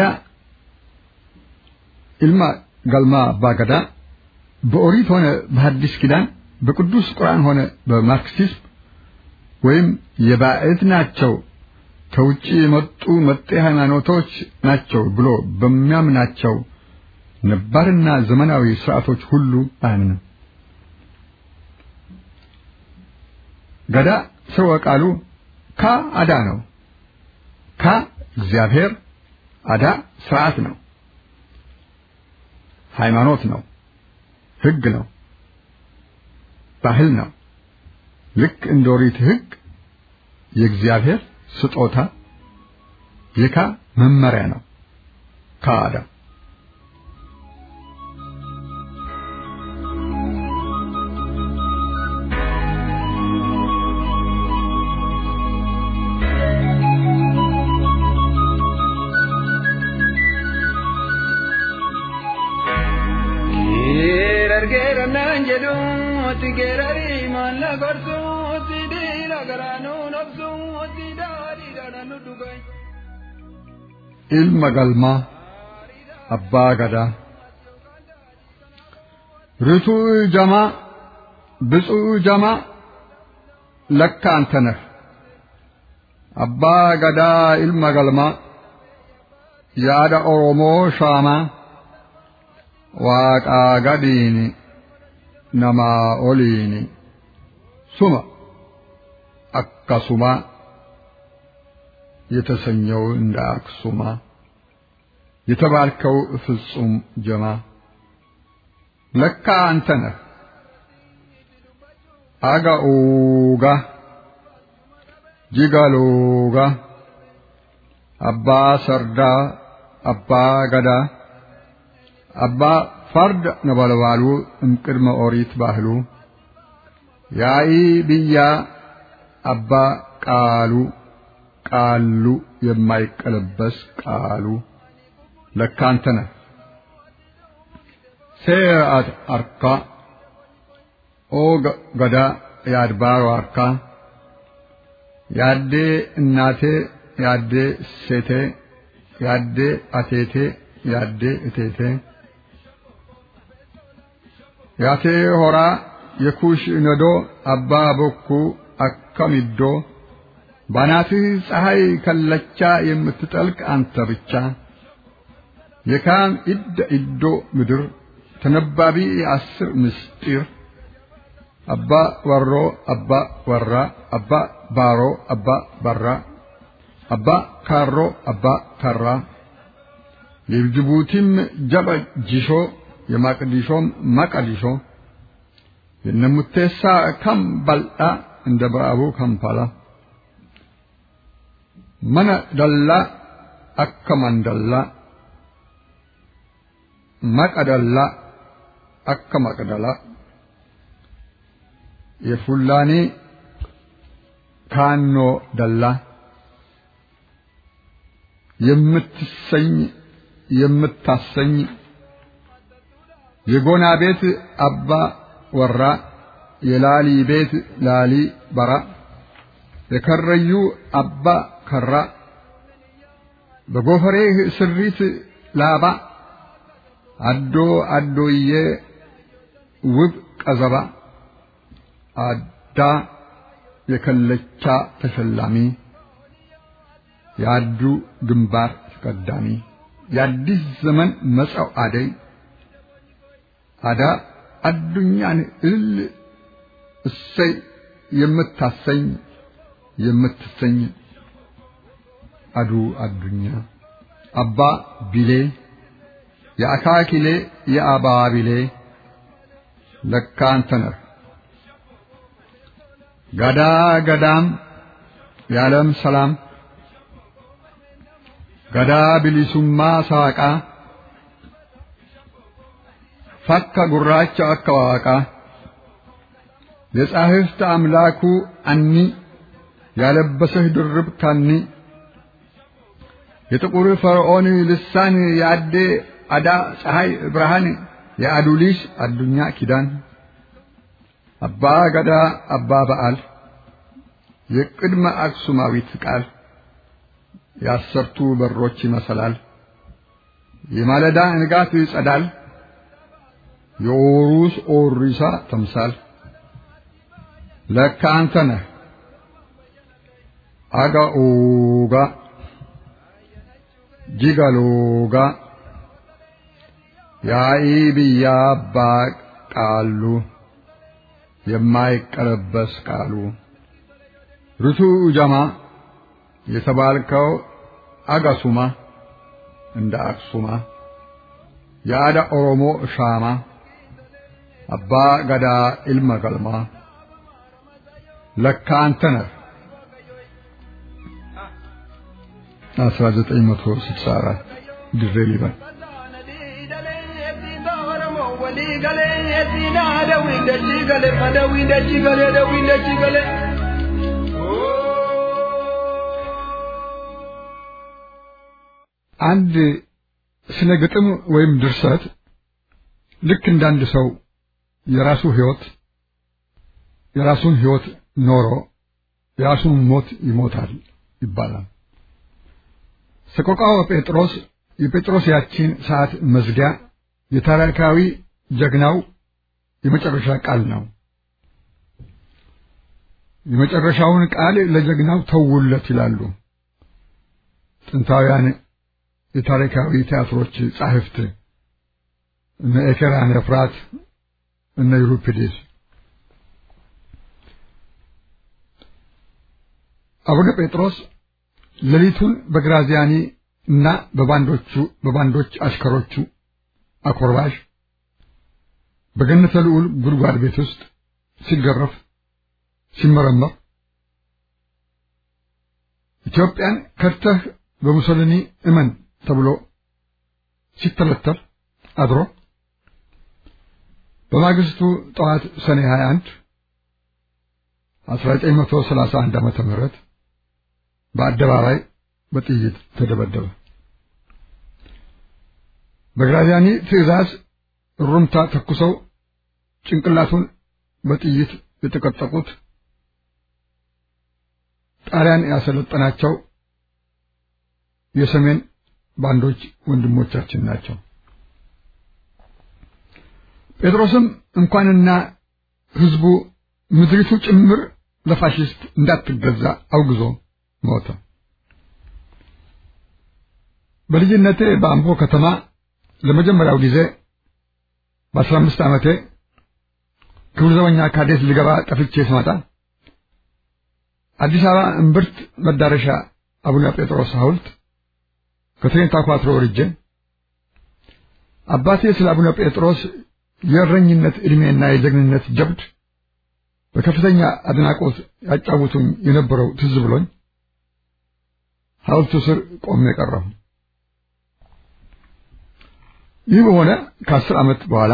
ኢልማ ገልማ አባ ገዳ በኦሪት ሆነ በሐዲስ ኪዳን በቅዱስ ቁርአን ሆነ በማርክሲዝም ወይም የባዕድ ናቸው ከውጭ የመጡ መጤ ሃይማኖቶች ናቸው ብሎ በሚያምናቸው ነባርና ዘመናዊ ስርዓቶች ሁሉ አያምንም። ገዳ ስርወ ቃሉ ካ አዳ ነው። ካ እግዚአብሔር፣ አዳ ስርዓት ነው፣ ሃይማኖት ነው፣ ህግ ነው፣ ባህል ነው። ልክ እንደ ኦሪት ህግ የእግዚአብሔር ስጦታ የካ መመሪያ ነው። ካዳ ilma galmaa abbaa gadaa ርቱዕ ጀማ ብፁዕ ጀማ ለካ አንተ ነህ አባ ገዳ ilma galmaa yaada oromoo shaamaa waaqaa gadiini namaa oliini suma akkasuma የተሰኘው እንደ አክሱማ የተባልከው ፍጹም ጀማ ለካ አንተ ነህ አጋኡጋ ጂጋሎጋ አባ ሰርዳ አባ ገዳ አባ ፈርድ ነበልባሉ እምቅድመ ኦሪት ባህሉ ያኢ ብያ አባ ቃሉ ቃሉ የማይቀለበስ ቃሉ ለካ አንተ ነህ ሴርአት አርካ ኦ ገዳ የአድባሮ አርካ ያዴ እናቴ ያዴ ሴቴ ያዴ አቴቴ ያዴ እቴቴ ያቴ ሆራ የኩሽ ነዶ አባ ቦኩ አከሚዶ ባናትህ ፀሐይ ከለቻ የምትጠልቅ አንተ ብቻ የካም ኢደ ኢዶ ምድር ተነባቢ የአስር ምስጢር አባ ወሮ አባ ወራ አባ ባሮ አባ ባራ አባ ካሮ አባ ካራ የጅቡቲም ጀበ ጂሾ የማቅዲሾም ማቀዲሾ የነሙቴሳ ከም በልጣ እንደ በአቡ ከምፓላ መነ ደላ አከ መንደላ መቀደላ አከ መቅደላ የፉላኒ ካኖ ደላ የምትሰኝ የምታሰኝ የጎና ቤት አባ ወራ የላሊ ቤት ላሊ በራ የከረዩ አባ ከራ በጎፈሬህ ስሪት ላባ አዶ አዶዬ ውብ ቀዘባ አዳ የከለቻ ተሸላሚ የአዱ ግንባር ተቀዳሚ የአዲስ ዘመን መጻው አደይ አዳ አዱኛን እልል እሰይ የምታሰኝ የምትሰኝ አዱ አዱኛ አባ ቢሌ የአካኪሌ የአባ ቢሌ ለካ አንተ ነህ ጋዳ ገዳም የዓለም ሰላም ገዳ ቢሊሱማ ሳቃ ፈካ ጉራቻ አከዋቃ የጻሕፍት አምላኩ አኒ ያለበሰህ ድርብ ካኒ የጥቁር ፈርዖን ልሳን የአዴ አዳ ፀሐይ ብርሃን የአዱሊስ አዱኛ ኪዳን አባ ገዳ አባ በዓል የቅድመ አክሱማዊት ቃል የአሰርቱ በሮች ይመሰላል የማለዳ ንጋት ይጸዳል የኦሩስ ኦሪሳ ተምሳል ለካ አንተ ነህ አጋኦጋ ጂጋሎጋ ያኢ ብያ አባ ቃሉ የማይቀለበስ ቃሉ ርቱ ጀማ የተባልከው አጋሱማ እንደ አክሱማ የአዳ ኦሮሞ ሻማ አባ ገዳ ኢልመ ገልማ ለካ አንተ ነህ 1964 ድሬ ሊበን አንድ ስነ ግጥም ወይም ድርሰት ልክ እንዳንድ ሰው የራሱ ህይወት የራሱን ህይወት ኖሮ የራሱን ሞት ይሞታል ይባላል። ሰቆቃወ ጴጥሮስ የጴጥሮስ ያቺን ሰዓት መዝጊያ የታሪካዊ ጀግናው የመጨረሻ ቃል ነው። የመጨረሻውን ቃል ለጀግናው ተውለት ይላሉ ጥንታውያን የታሪካዊ ቲያትሮች ጻሕፍት እነ ኤኬራን ኤፍራት እነ ዩሪፒዴስ አቡነ ጴጥሮስ ሌሊቱን በግራዚያኒ እና በባንዶቹ በባንዶች አሽከሮቹ አኮርባሽ በገነተ ልዑል ጉድጓድ ቤት ውስጥ ሲገረፍ ሲመረመር ኢትዮጵያን ከድተህ በሙሶሊኒ እመን ተብሎ ሲተለተል አድሮ በማግስቱ ጠዋት ሰኔ 21 1931 ዓመተ ምህረት በአደባባይ በጥይት ተደበደበ። በግራዚያኒ ትዕዛዝ ሩምታ ተኩሰው ጭንቅላቱን በጥይት የተቀጠቁት ጣሊያን ያሰለጠናቸው የሰሜን ባንዶች ወንድሞቻችን ናቸው። ጴጥሮስም እንኳንና ሕዝቡ ምድሪቱ ጭምር ለፋሽስት እንዳትገዛ አውግዞ ሞተ። በልጅነቴ በአምቦ ከተማ ለመጀመሪያው ጊዜ በአስራ አምስት ዓመቴ ክብር ዘበኛ ካዴት ልገባ ጠፍቼ ስመጣ አዲስ አበባ እምብርት መዳረሻ አቡነ ጴጥሮስ ሐውልት ከትሬንታ ኳትሮ ወርጄ አባቴ ስለ አቡነ ጴጥሮስ የእረኝነት ዕድሜና የጀግንነት ጀብድ በከፍተኛ አድናቆት ያጫውቱኝ የነበረው ትዝ ብሎኝ ሐውልቱ ስር ቆሜ ቀረሁ። ይህ በሆነ ከአስር ዓመት በኋላ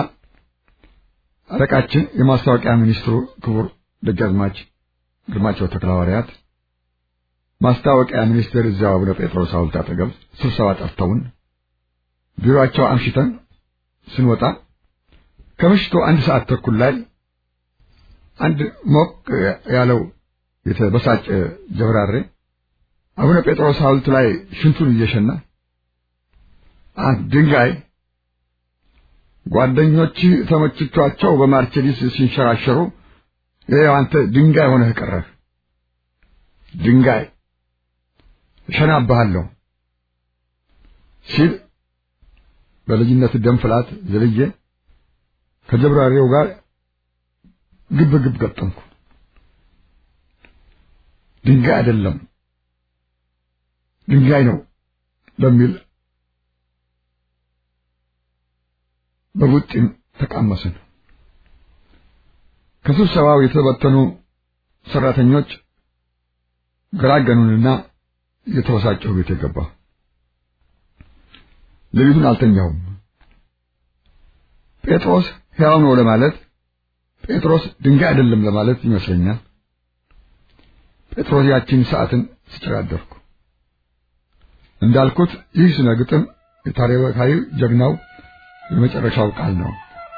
አለቃችን የማስታወቂያ ሚኒስትሩ ክቡር ደጃዝማች ግርማቸው ተክለሐዋርያት ማስታወቂያ ሚኒስቴር እዚያው አቡነ ጴጥሮስ ሐውልት አጠገብ ስብሰባ ጠርተውን ቢሮአቸው አምሽተን ስንወጣ ከምሽቱ አንድ ሰዓት ተኩል ላይ አንድ ሞቅ ያለው የተበሳጨ ጀብራሬ አቡነ ጴጥሮስ ሐውልት ላይ ሽንቱን እየሸና አንድ ድንጋይ ጓደኞች ተመችቷቸው በማርቸዲስ ሲንሸራሸሩ ይኸው አንተ ድንጋይ ሆነህ ቀረህ። ድንጋይ እሸናብሃለሁ ሲል በልጅነት ደም ፍላት ዘልዬ ከጀብራሪው ጋር ግብ ግብ ገጠምኩ። ድንጋይ አይደለም ድንጋይ ነው በሚል በቡጢም ተቃመስን። ከስብሰባው የተበተኑ ሰራተኞች ገራገኑንና የተበሳጨሁ ቤት የገባ ሌሊቱን አልተኛሁም። ጴጥሮስ ሕያው ነው ለማለት ጴጥሮስ ድንጋይ አይደለም ለማለት ይመስለኛል። ጴጥሮስ ያቺን ሰዓትን ስጨራደርኩ እንዳልኩት ይህ ስነ ግጥም የታሪካዊ ጀግናው የመጨረሻው ቃል ነው።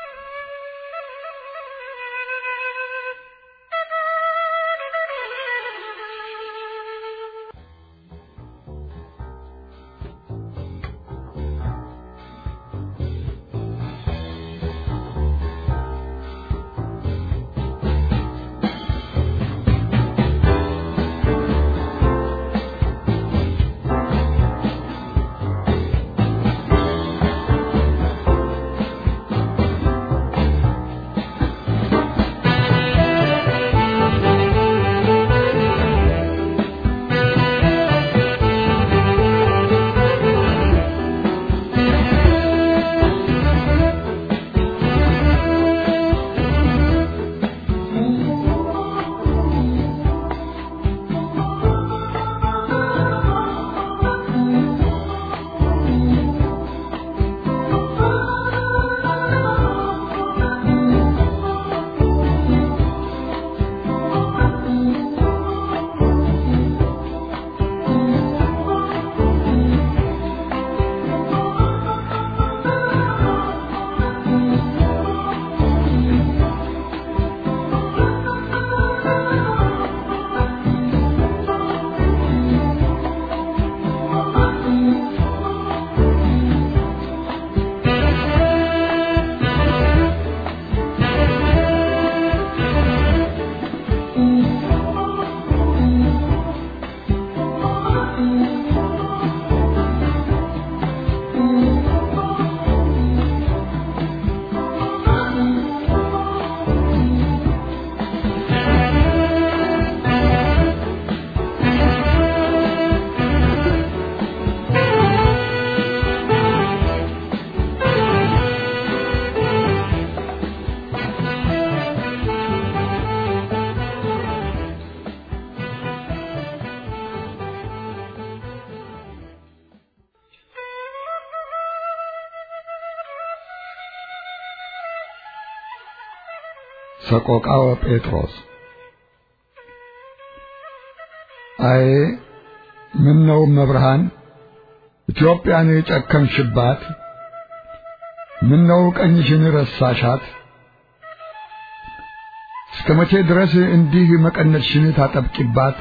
ሰቆቃወ ጴጥሮስ አይ ምን ነው መብርሃን ኢትዮጵያን የጨከንሽባት? ምን ነው ቀኝሽን ረሳሻት? እስከ መቼ ድረስ እንዲህ መቀነትሽን ታጠብቂባት?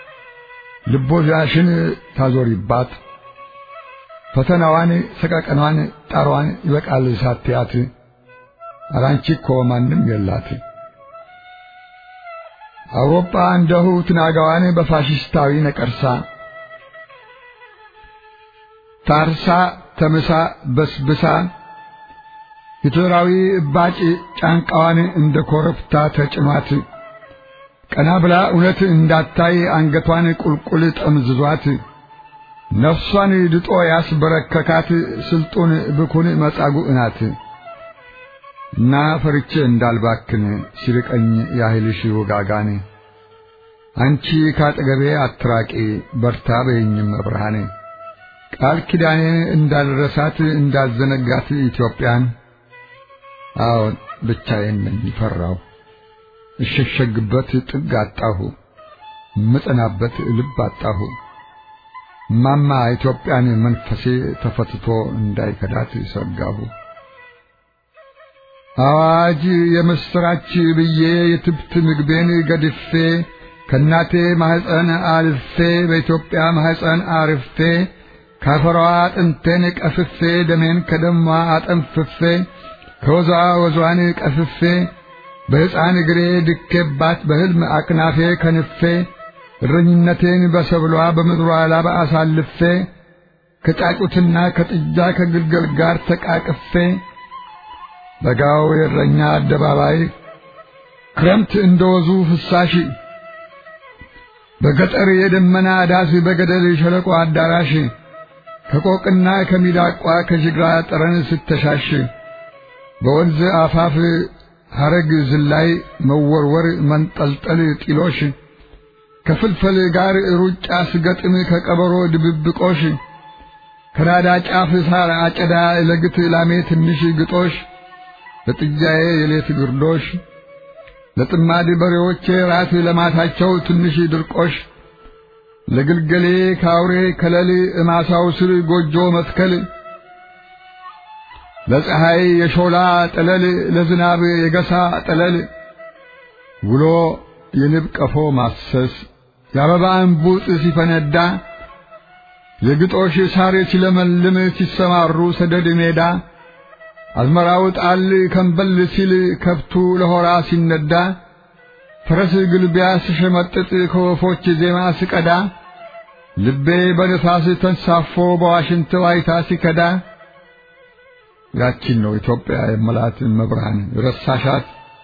ልቦዛሽን ታዞሪባት? ፈተናዋን፣ ሰቀቀኗን፣ ጣሯን ይበቃል ሳትያት አራንቺ እኮ ማንም የላት። አውሮፓ እንደሁ ትናጋዋን በፋሽስታዊ ነቀርሳ ታርሳ ተምሳ በስብሳ ሂትለራዊ እባጭ ጫንቃዋን እንደ ኮረብታ ተጭኗት ቀና ብላ እውነት እንዳታይ አንገቷን ቁልቁል ጠምዝዟት ነፍሷን ድጦ ያስበረከካት ስልጡን ብኩን መጻጉዕ ናት። እና ፈርቼ እንዳልባክን ሲርቀኝ ያህልሽ ውጋጋን አንቺ ካጠገቤ አትራቂ በርታ በይኝም ብርሃኔ ቃል ኪዳኔን እንዳልረሳት እንዳልዘነጋት ኢትዮጵያን አዎን ብቻዬን ነኝ ፈራሁ እሸሸግበት ጥግ አጣሁ ምጸናበት ልብ አጣሁ ማማ ኢትዮጵያን መንፈሴ ተፈትቶ እንዳይከዳት ሰጋሁ አዋጅ የምስራች ብዬ የትብት ምግቤን ገድፌ ከእናቴ ማህፀን አልፌ በኢትዮጵያ ማህፀን አርፌ ካፈሯ አጥንቴን ቀፍፌ ደሜን ከደሟ አጠንፍፌ ከወዟ ወዟን ቀፍፌ በሕፃን እግሬ ድኬባት በሕልም አቅናፌ ከንፌ እረኝነቴን በሰብሏ በምድሯ ላባ አሳልፌ ከጫጩትና ከጥጃ ከግልገል ጋር ተቃቅፌ በጋው የእረኛ አደባባይ ክረምት እንደወዙ ፍሳሽ በገጠር የደመና ዳስ በገደል ሸለቆ አዳራሽ ከቆቅና ከሚዳቋ ከጅግራ ጠረን ስተሻሽ በወንዝ አፋፍ ሐረግ ዝላይ መወርወር መንጠልጠል ጢሎሽ ከፍልፈል ጋር ሩጫ ስገጥም ከቀበሮ ድብብቆሽ ከናዳ ጫፍ ሳር አጨዳ ለግት ላሜ ትንሽ ግጦሽ ለጥጃዬ የሌት ግርዶሽ ለጥማድ በሬዎቼ ራት ለማታቸው ትንሽ ድርቆሽ ለግልገሌ ካውሬ ከለል እማሳው ስር ጎጆ መትከል ለፀሐይ የሾላ ጠለል ለዝናብ የገሳ ጠለል ውሎ የንብ ቀፎ ማሰስ የአበባ እንቡጥ ሲፈነዳ የግጦሽ ሳር ሲለመልም ሲሰማሩ ሰደድ ሜዳ አዝመራው ጣል ከንበል ሲል ከብቱ ለሆራ ሲነዳ ፈረስ ግልቢያ ስሸመጥጥ ከወፎች ዜማ ስቀዳ ልቤ በንፋስ ተንሳፎ በዋሽንት ዋይታ ሲከዳ ያቺን ነው ኢትዮጵያ የመላት መብርሃን ረሳሻት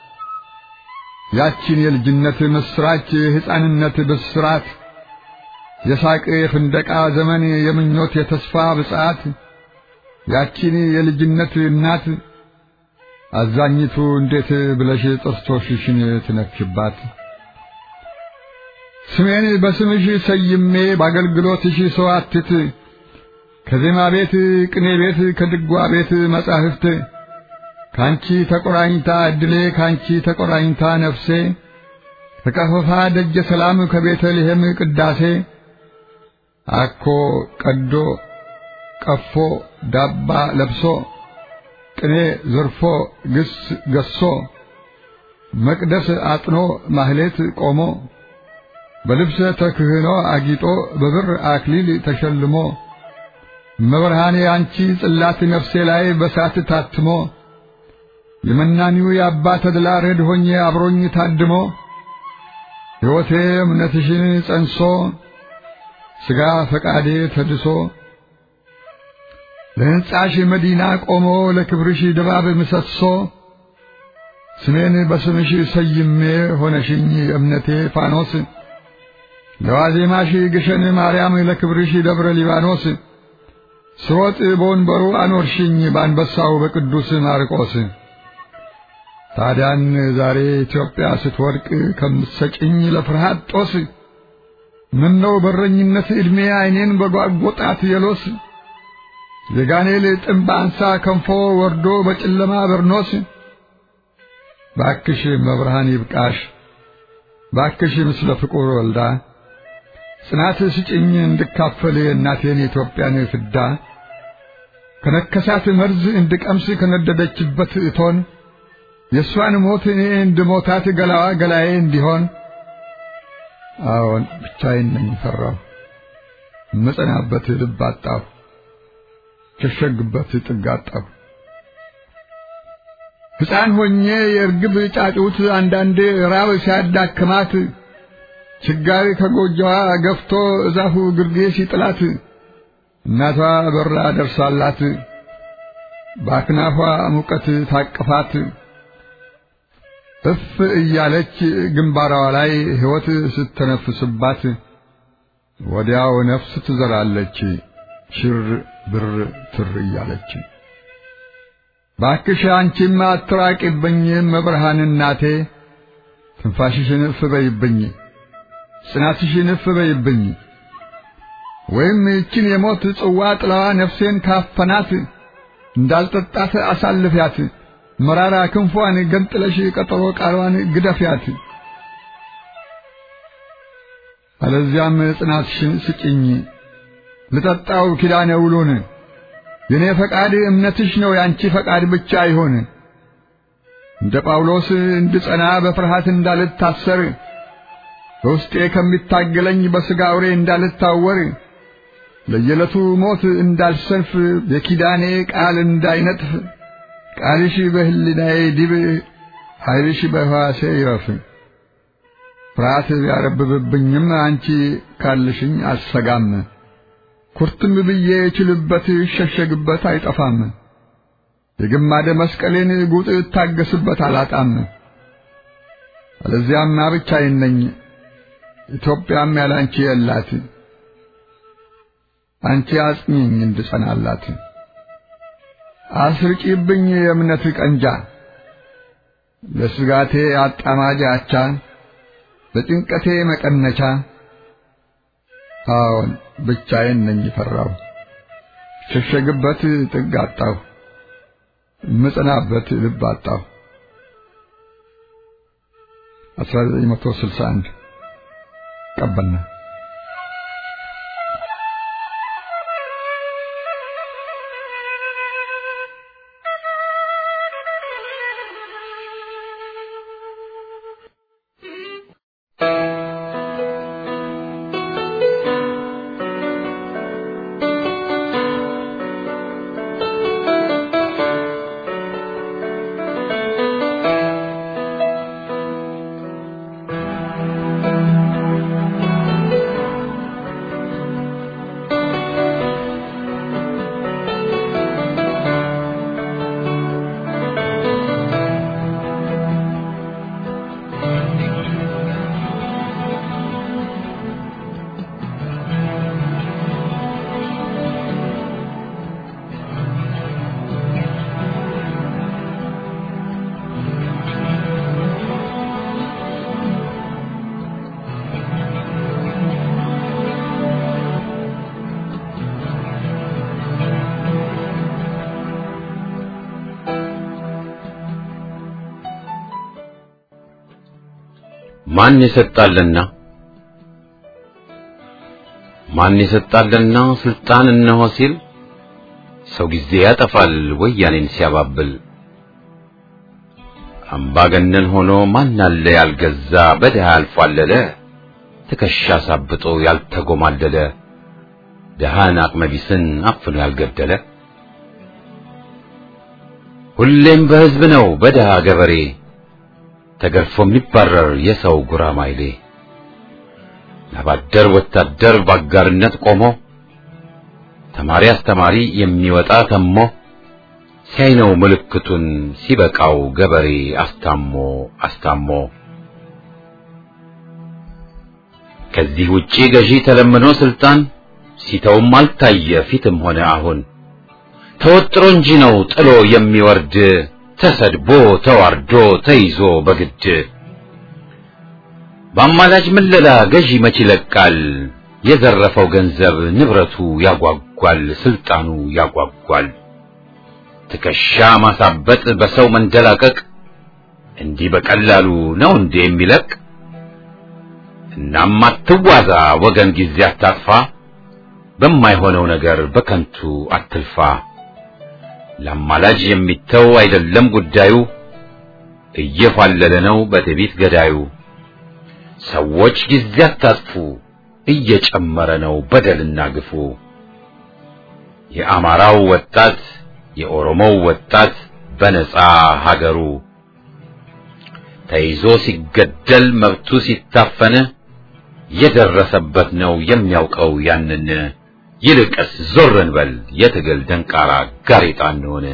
ያቺን የልጅነት ምስራች የሕፃንነት ብስራት የሳቅ የፍንደቃ ዘመን የምኞት የተስፋ ብጽዓት ያቺን የልጅነት እናት አዛኝቱ እንዴት ብለሽ ጥርሶችሽን ትነክሽባት? ስሜን በስምሽ ሰይሜ በአገልግሎትሽ ሰዋትት ከዜማ ቤት ቅኔ ቤት ከድጓ ቤት መጻሕፍት ካንቺ ተቆራኝታ እድሌ ካንቺ ተቆራኝታ ነፍሴ ከቀፈፋ ደጀ ሰላም ከቤተልሔም ቅዳሴ አኮ ቀዶ ቀፎ ዳባ ለብሶ ቅኔ ዘርፎ ግስ ገሶ መቅደስ አጥኖ ማህሌት ቆሞ በልብሰ ተክህኖ አጊጦ በብር አክሊል ተሸልሞ መብርሃኔ አንቺ ጽላት ነፍሴ ላይ በሳት ታትሞ የመናኒው የአባ ተድላ ረድ ሆኜ አብሮኝ ታድሞ ሕይወቴ እምነትሽን ጸንሶ ሥጋ ፈቃዴ ተድሶ ለሕንጻሽ መዲና ቆሞ ለክብርሽ ድባብ ምሰሶ ስሜን በስምሽ ሰይሜ ሆነሽኝ እምነቴ ፋኖስ ለዋዜማሽ ግሸን ማርያም ለክብርሽ ደብረ ሊባኖስ ስሮጥ በወንበሩ አኖርሽኝ በአንበሳው በቅዱስ ማርቆስ ታዲያን ዛሬ ኢትዮጵያ ስትወድቅ ከምትሰጭኝ ለፍርሃት ጦስ ምነው በረኝነት ዕድሜ ዐይኔን በጓጐጣት የሎስ የጋኔል ጥምብ አንሳ ከንፎ ወርዶ በጨለማ በርኖስ ባክሽ መብርሃን ይብቃሽ ባክሽ ምስለ ፍቁር ወልዳ ጽናት ስጭኝ እንድካፈል እናቴን የኢትዮጵያን ፍዳ ከነከሳት መርዝ እንድቀምስ ከነደደችበት እቶን የእሷን ሞት እኔ እንድሞታት ገላዋ ገላዬ እንዲሆን አዎን ብቻዬን ነኝ ፈራሁ እምጸናበት ልብ አጣሁ ሸሸግበት ጥግ አጣሁ ሕፃን ሆኜ የእርግብ ጫጩት አንዳንዴ ራብ ሲያዳክማት ችጋሪ ከጎጆዋ ገፍቶ እዛፉ ግርጌ ሲጥላት እናቷ በራ ደርሳላት በአክናፏ ሙቀት ታቅፋት እፍ እያለች ግንባሯ ላይ ሕይወት ስተነፍስባት ወዲያው ነፍስ ትዘራለች ሽር ብር ትር እያለች። ባክሽ አንቺማ አትራቂብኝ መብርሃን እናቴ፣ ትንፋሽሽን እፍ በይብኝ፣ ጽናትሽን እፍ በይብኝ። ወይም ይችን የሞት ጽዋ ጥላዋ ነፍሴን ካፈናት እንዳልጠጣት አሳልፊያት፣ መራራ ክንፏን ገንጥለሽ ቀጠሮ ቃሏን ግደፊያት። አለዚያም ጽናትሽን ስጭኝ ልጠጣው ኪዳነ ውሉን የኔ ፈቃድ እምነትሽ ነው ያንቺ ፈቃድ ብቻ ይሆን። እንደ ጳውሎስ እንድጸና በፍርሃት እንዳልታሰር በውስጤ ከሚታገለኝ በሥጋ አውሬ እንዳልታወር ለየዕለቱ ሞት እንዳልሰንፍ የኪዳኔ ቃል እንዳይነጥፍ ቃልሽ በሕሊናዬ ዲብ ኃይልሽ በሕዋሴ ይረፍ። ፍርሃት ቢያረብብብኝም አንቺ ካልሽኝ አልሰጋም። ኩርትም ብዬ እችልበት እሸሸግበት አይጠፋም። የግማደ መስቀሌን ጉጥ እታገስበት አላጣም። አለዚያማ ብቻዬን ነኝ፣ ኢትዮጵያም ያላንቺ የላት። አንቺ አጽኚኝ እንድጸናላት፣ አስርጪብኝ የእምነት ቀንጃ ለስጋቴ አጣማጅ አቻ ለጭንቀቴ መቀነቻ። አዎን ብቻዬን ነኝ ፈራው፣ ሸሸግበት ጥግ አጣሁ፣ ምጽናበት ልብ አጣሁ። 1961 ቀበና ማን የሰጣልና ማን የሰጣልና ስልጣን እነሆ ሲል ሰው ጊዜ ያጠፋል ወያኔን ሲያባብል አምባገነን ሆኖ ማን አለ ያልገዛ በድሃ ያልፏለለ ትከሻ ሳብጦ ያልተጎማለለ ድሃን አቅመቢስን አፍኖ ያልገደለ ሁሌም በሕዝብ ነው በድሃ ገበሬ ተገርፎ የሚባረር የሰው ጉራማይሌ ለባደር ወታደር ባጋርነት ቆሞ ተማሪ አስተማሪ የሚወጣ ተሞ ሲያይ ነው ምልክቱን ሲበቃው ገበሬ አስታሞ አስታሞ ከዚህ ውጪ ገዢ ተለምኖ ስልጣን ሲተውም አልታየ ፊትም ሆነ አሁን ተወጥሮ እንጂ ነው ጥሎ የሚወርድ ተሰድቦ ተዋርዶ ተይዞ በግድ በአማላጅ ምለላ ገዢ መች ይለቃል የዘረፈው ገንዘብ ንብረቱ ያጓጓል ስልጣኑ ያጓጓል ትከሻ ማሳበጥ በሰው መንደላቀቅ እንዲህ በቀላሉ ነው እንዴ የሚለቅ እናም አትዋዛ ወገን ጊዜ አታጥፋ በማይሆነው ነገር በከንቱ አትልፋ ለአማላጅ የሚተው አይደለም ጉዳዩ እየፋለለ ነው በትዕቢት ገዳዩ ሰዎች ጊዜ አታጥፉ እየጨመረ ነው በደልና ግፉ የአማራው ወጣት የኦሮሞው ወጣት በነጻ ሀገሩ ተይዞ ሲገደል መብቱ ሲታፈን የደረሰበት ነው የሚያውቀው ያንን ይልቅስ ዞር እንበል የትግል ደንቃራ ጋሬጣ እንሆን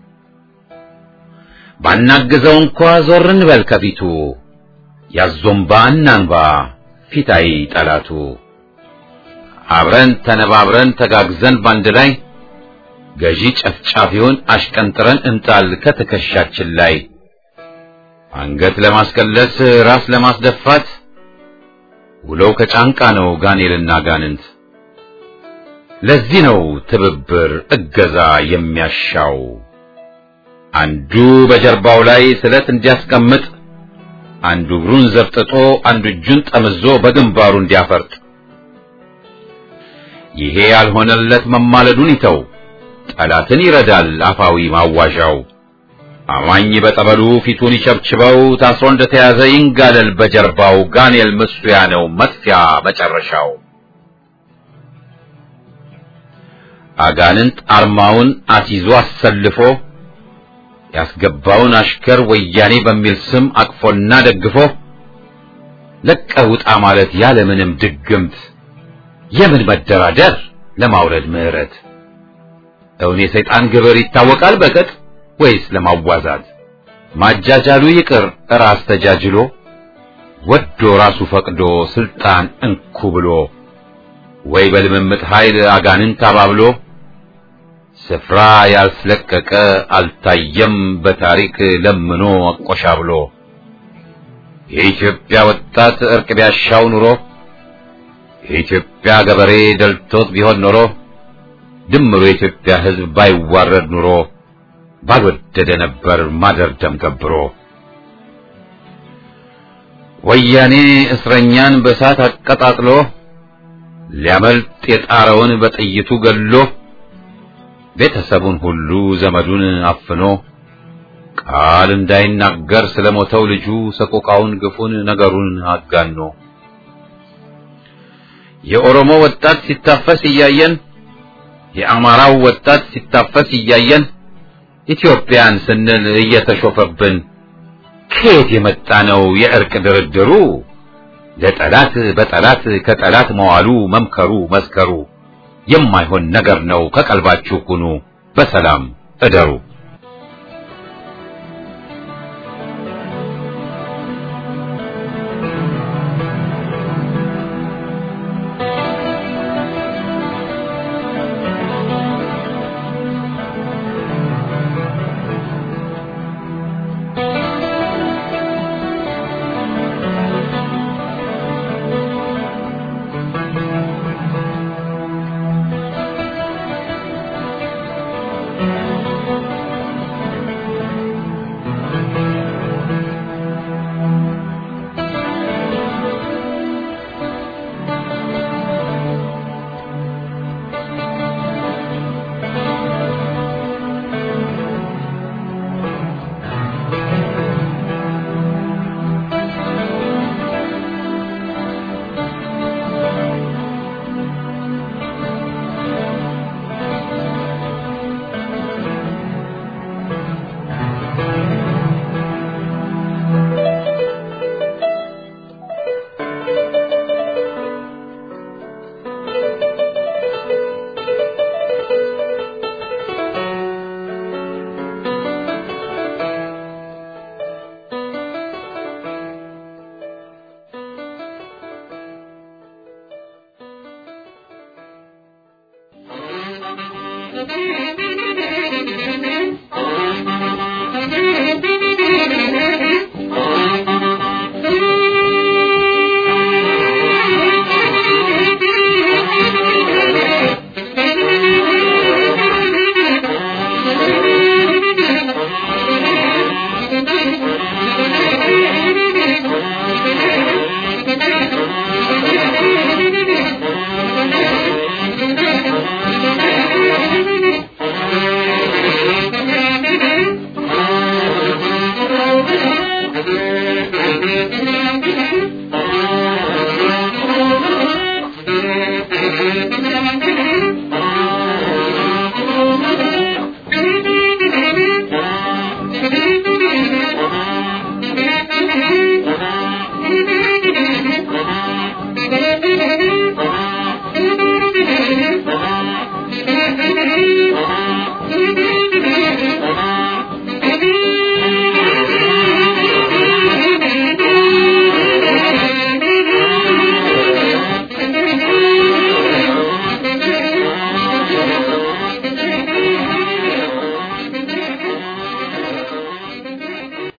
ባናግዘው እንኳ ዞር እንበል ከፊቱ ያዞምባ እናንባ ፊታይ ጠላቱ አብረን ተነባብረን ተጋግዘን ባንድ ላይ ገዢ ጨፍጫፊውን አሽቀንጥረን እንጣል ከትከሻችን ላይ አንገት ለማስቀለስ ራስ ለማስደፋት ውለው ከጫንቃ ነው ጋኔልና ጋንንት ለዚህ ነው ትብብር እገዛ የሚያሻው አንዱ በጀርባው ላይ ስለት እንዲያስቀምጥ አንዱ እግሩን ዘርጥጦ አንዱ እጁን ጠምዞ በግንባሩ እንዲያፈርጥ ይሄ ያልሆነለት መማለዱን ይተው ጠላትን ይረዳል አፋዊ ማዋዣው አማኝ በጠበሉ ፊቱን ይቸብችበው ታስሮ እንደተያዘ ይንጋለል በጀርባው ጋኔል ምስሉያ ነው መጥፊያ መጨረሻው። አጋንንት አርማውን አስይዞ አሰልፎ ያስገባውን አሽከር ወያኔ በሚል ስም አቅፎና ደግፎ ለቀህ ውጣ ማለት ያለምንም ድግምት የምን መደራደር ለማውረድ ምህረት እውን የሰይጣን ግብር ይታወቃል በቅጥ ወይስ ለማዋዛት ማጃጃሉ ይቅር ራስ ተጃጅሎ ወዶ ራሱ ፈቅዶ ስልጣን እንኩ ብሎ ወይ በልምምጥ ኃይል አጋንንት አባብሎ ስፍራ ያልስለቀቀ አልታየም በታሪክ ለምኖ አቆሻብሎ የኢትዮጵያ ወጣት እርቅ ቢያሻው ኑሮ የኢትዮጵያ ገበሬ ደልቶት ቢሆን ኖሮ ድምሩ የኢትዮጵያ ሕዝብ ባይዋረድ ኑሮ ባልወደደ ነበር ማደር ደም ገብሮ። ወያኔ እስረኛን በእሳት አቀጣጥሎ ሊያመልጥ የጣረውን በጥይቱ ገሎ ቤተሰቡን ሁሉ ዘመዱን አፍኖ ቃል እንዳይናገር ስለሞተው ልጁ ሰቆቃውን ግፉን ነገሩን አጋኖ የኦሮሞ ወጣት ሲታፈስ እያየን የአማራው ወጣት ሲታፈስ እያየን ኢትዮጵያን ስንል እየተሾፈብን ከየት የመጣ ነው የእርቅ ድርድሩ? ለጠላት በጠላት ከጠላት መዋሉ መምከሩ መስከሩ የማይሆን ነገር ነው። ከቀልባችሁ ሁኑ፣ በሰላም እደሩ። Thank you.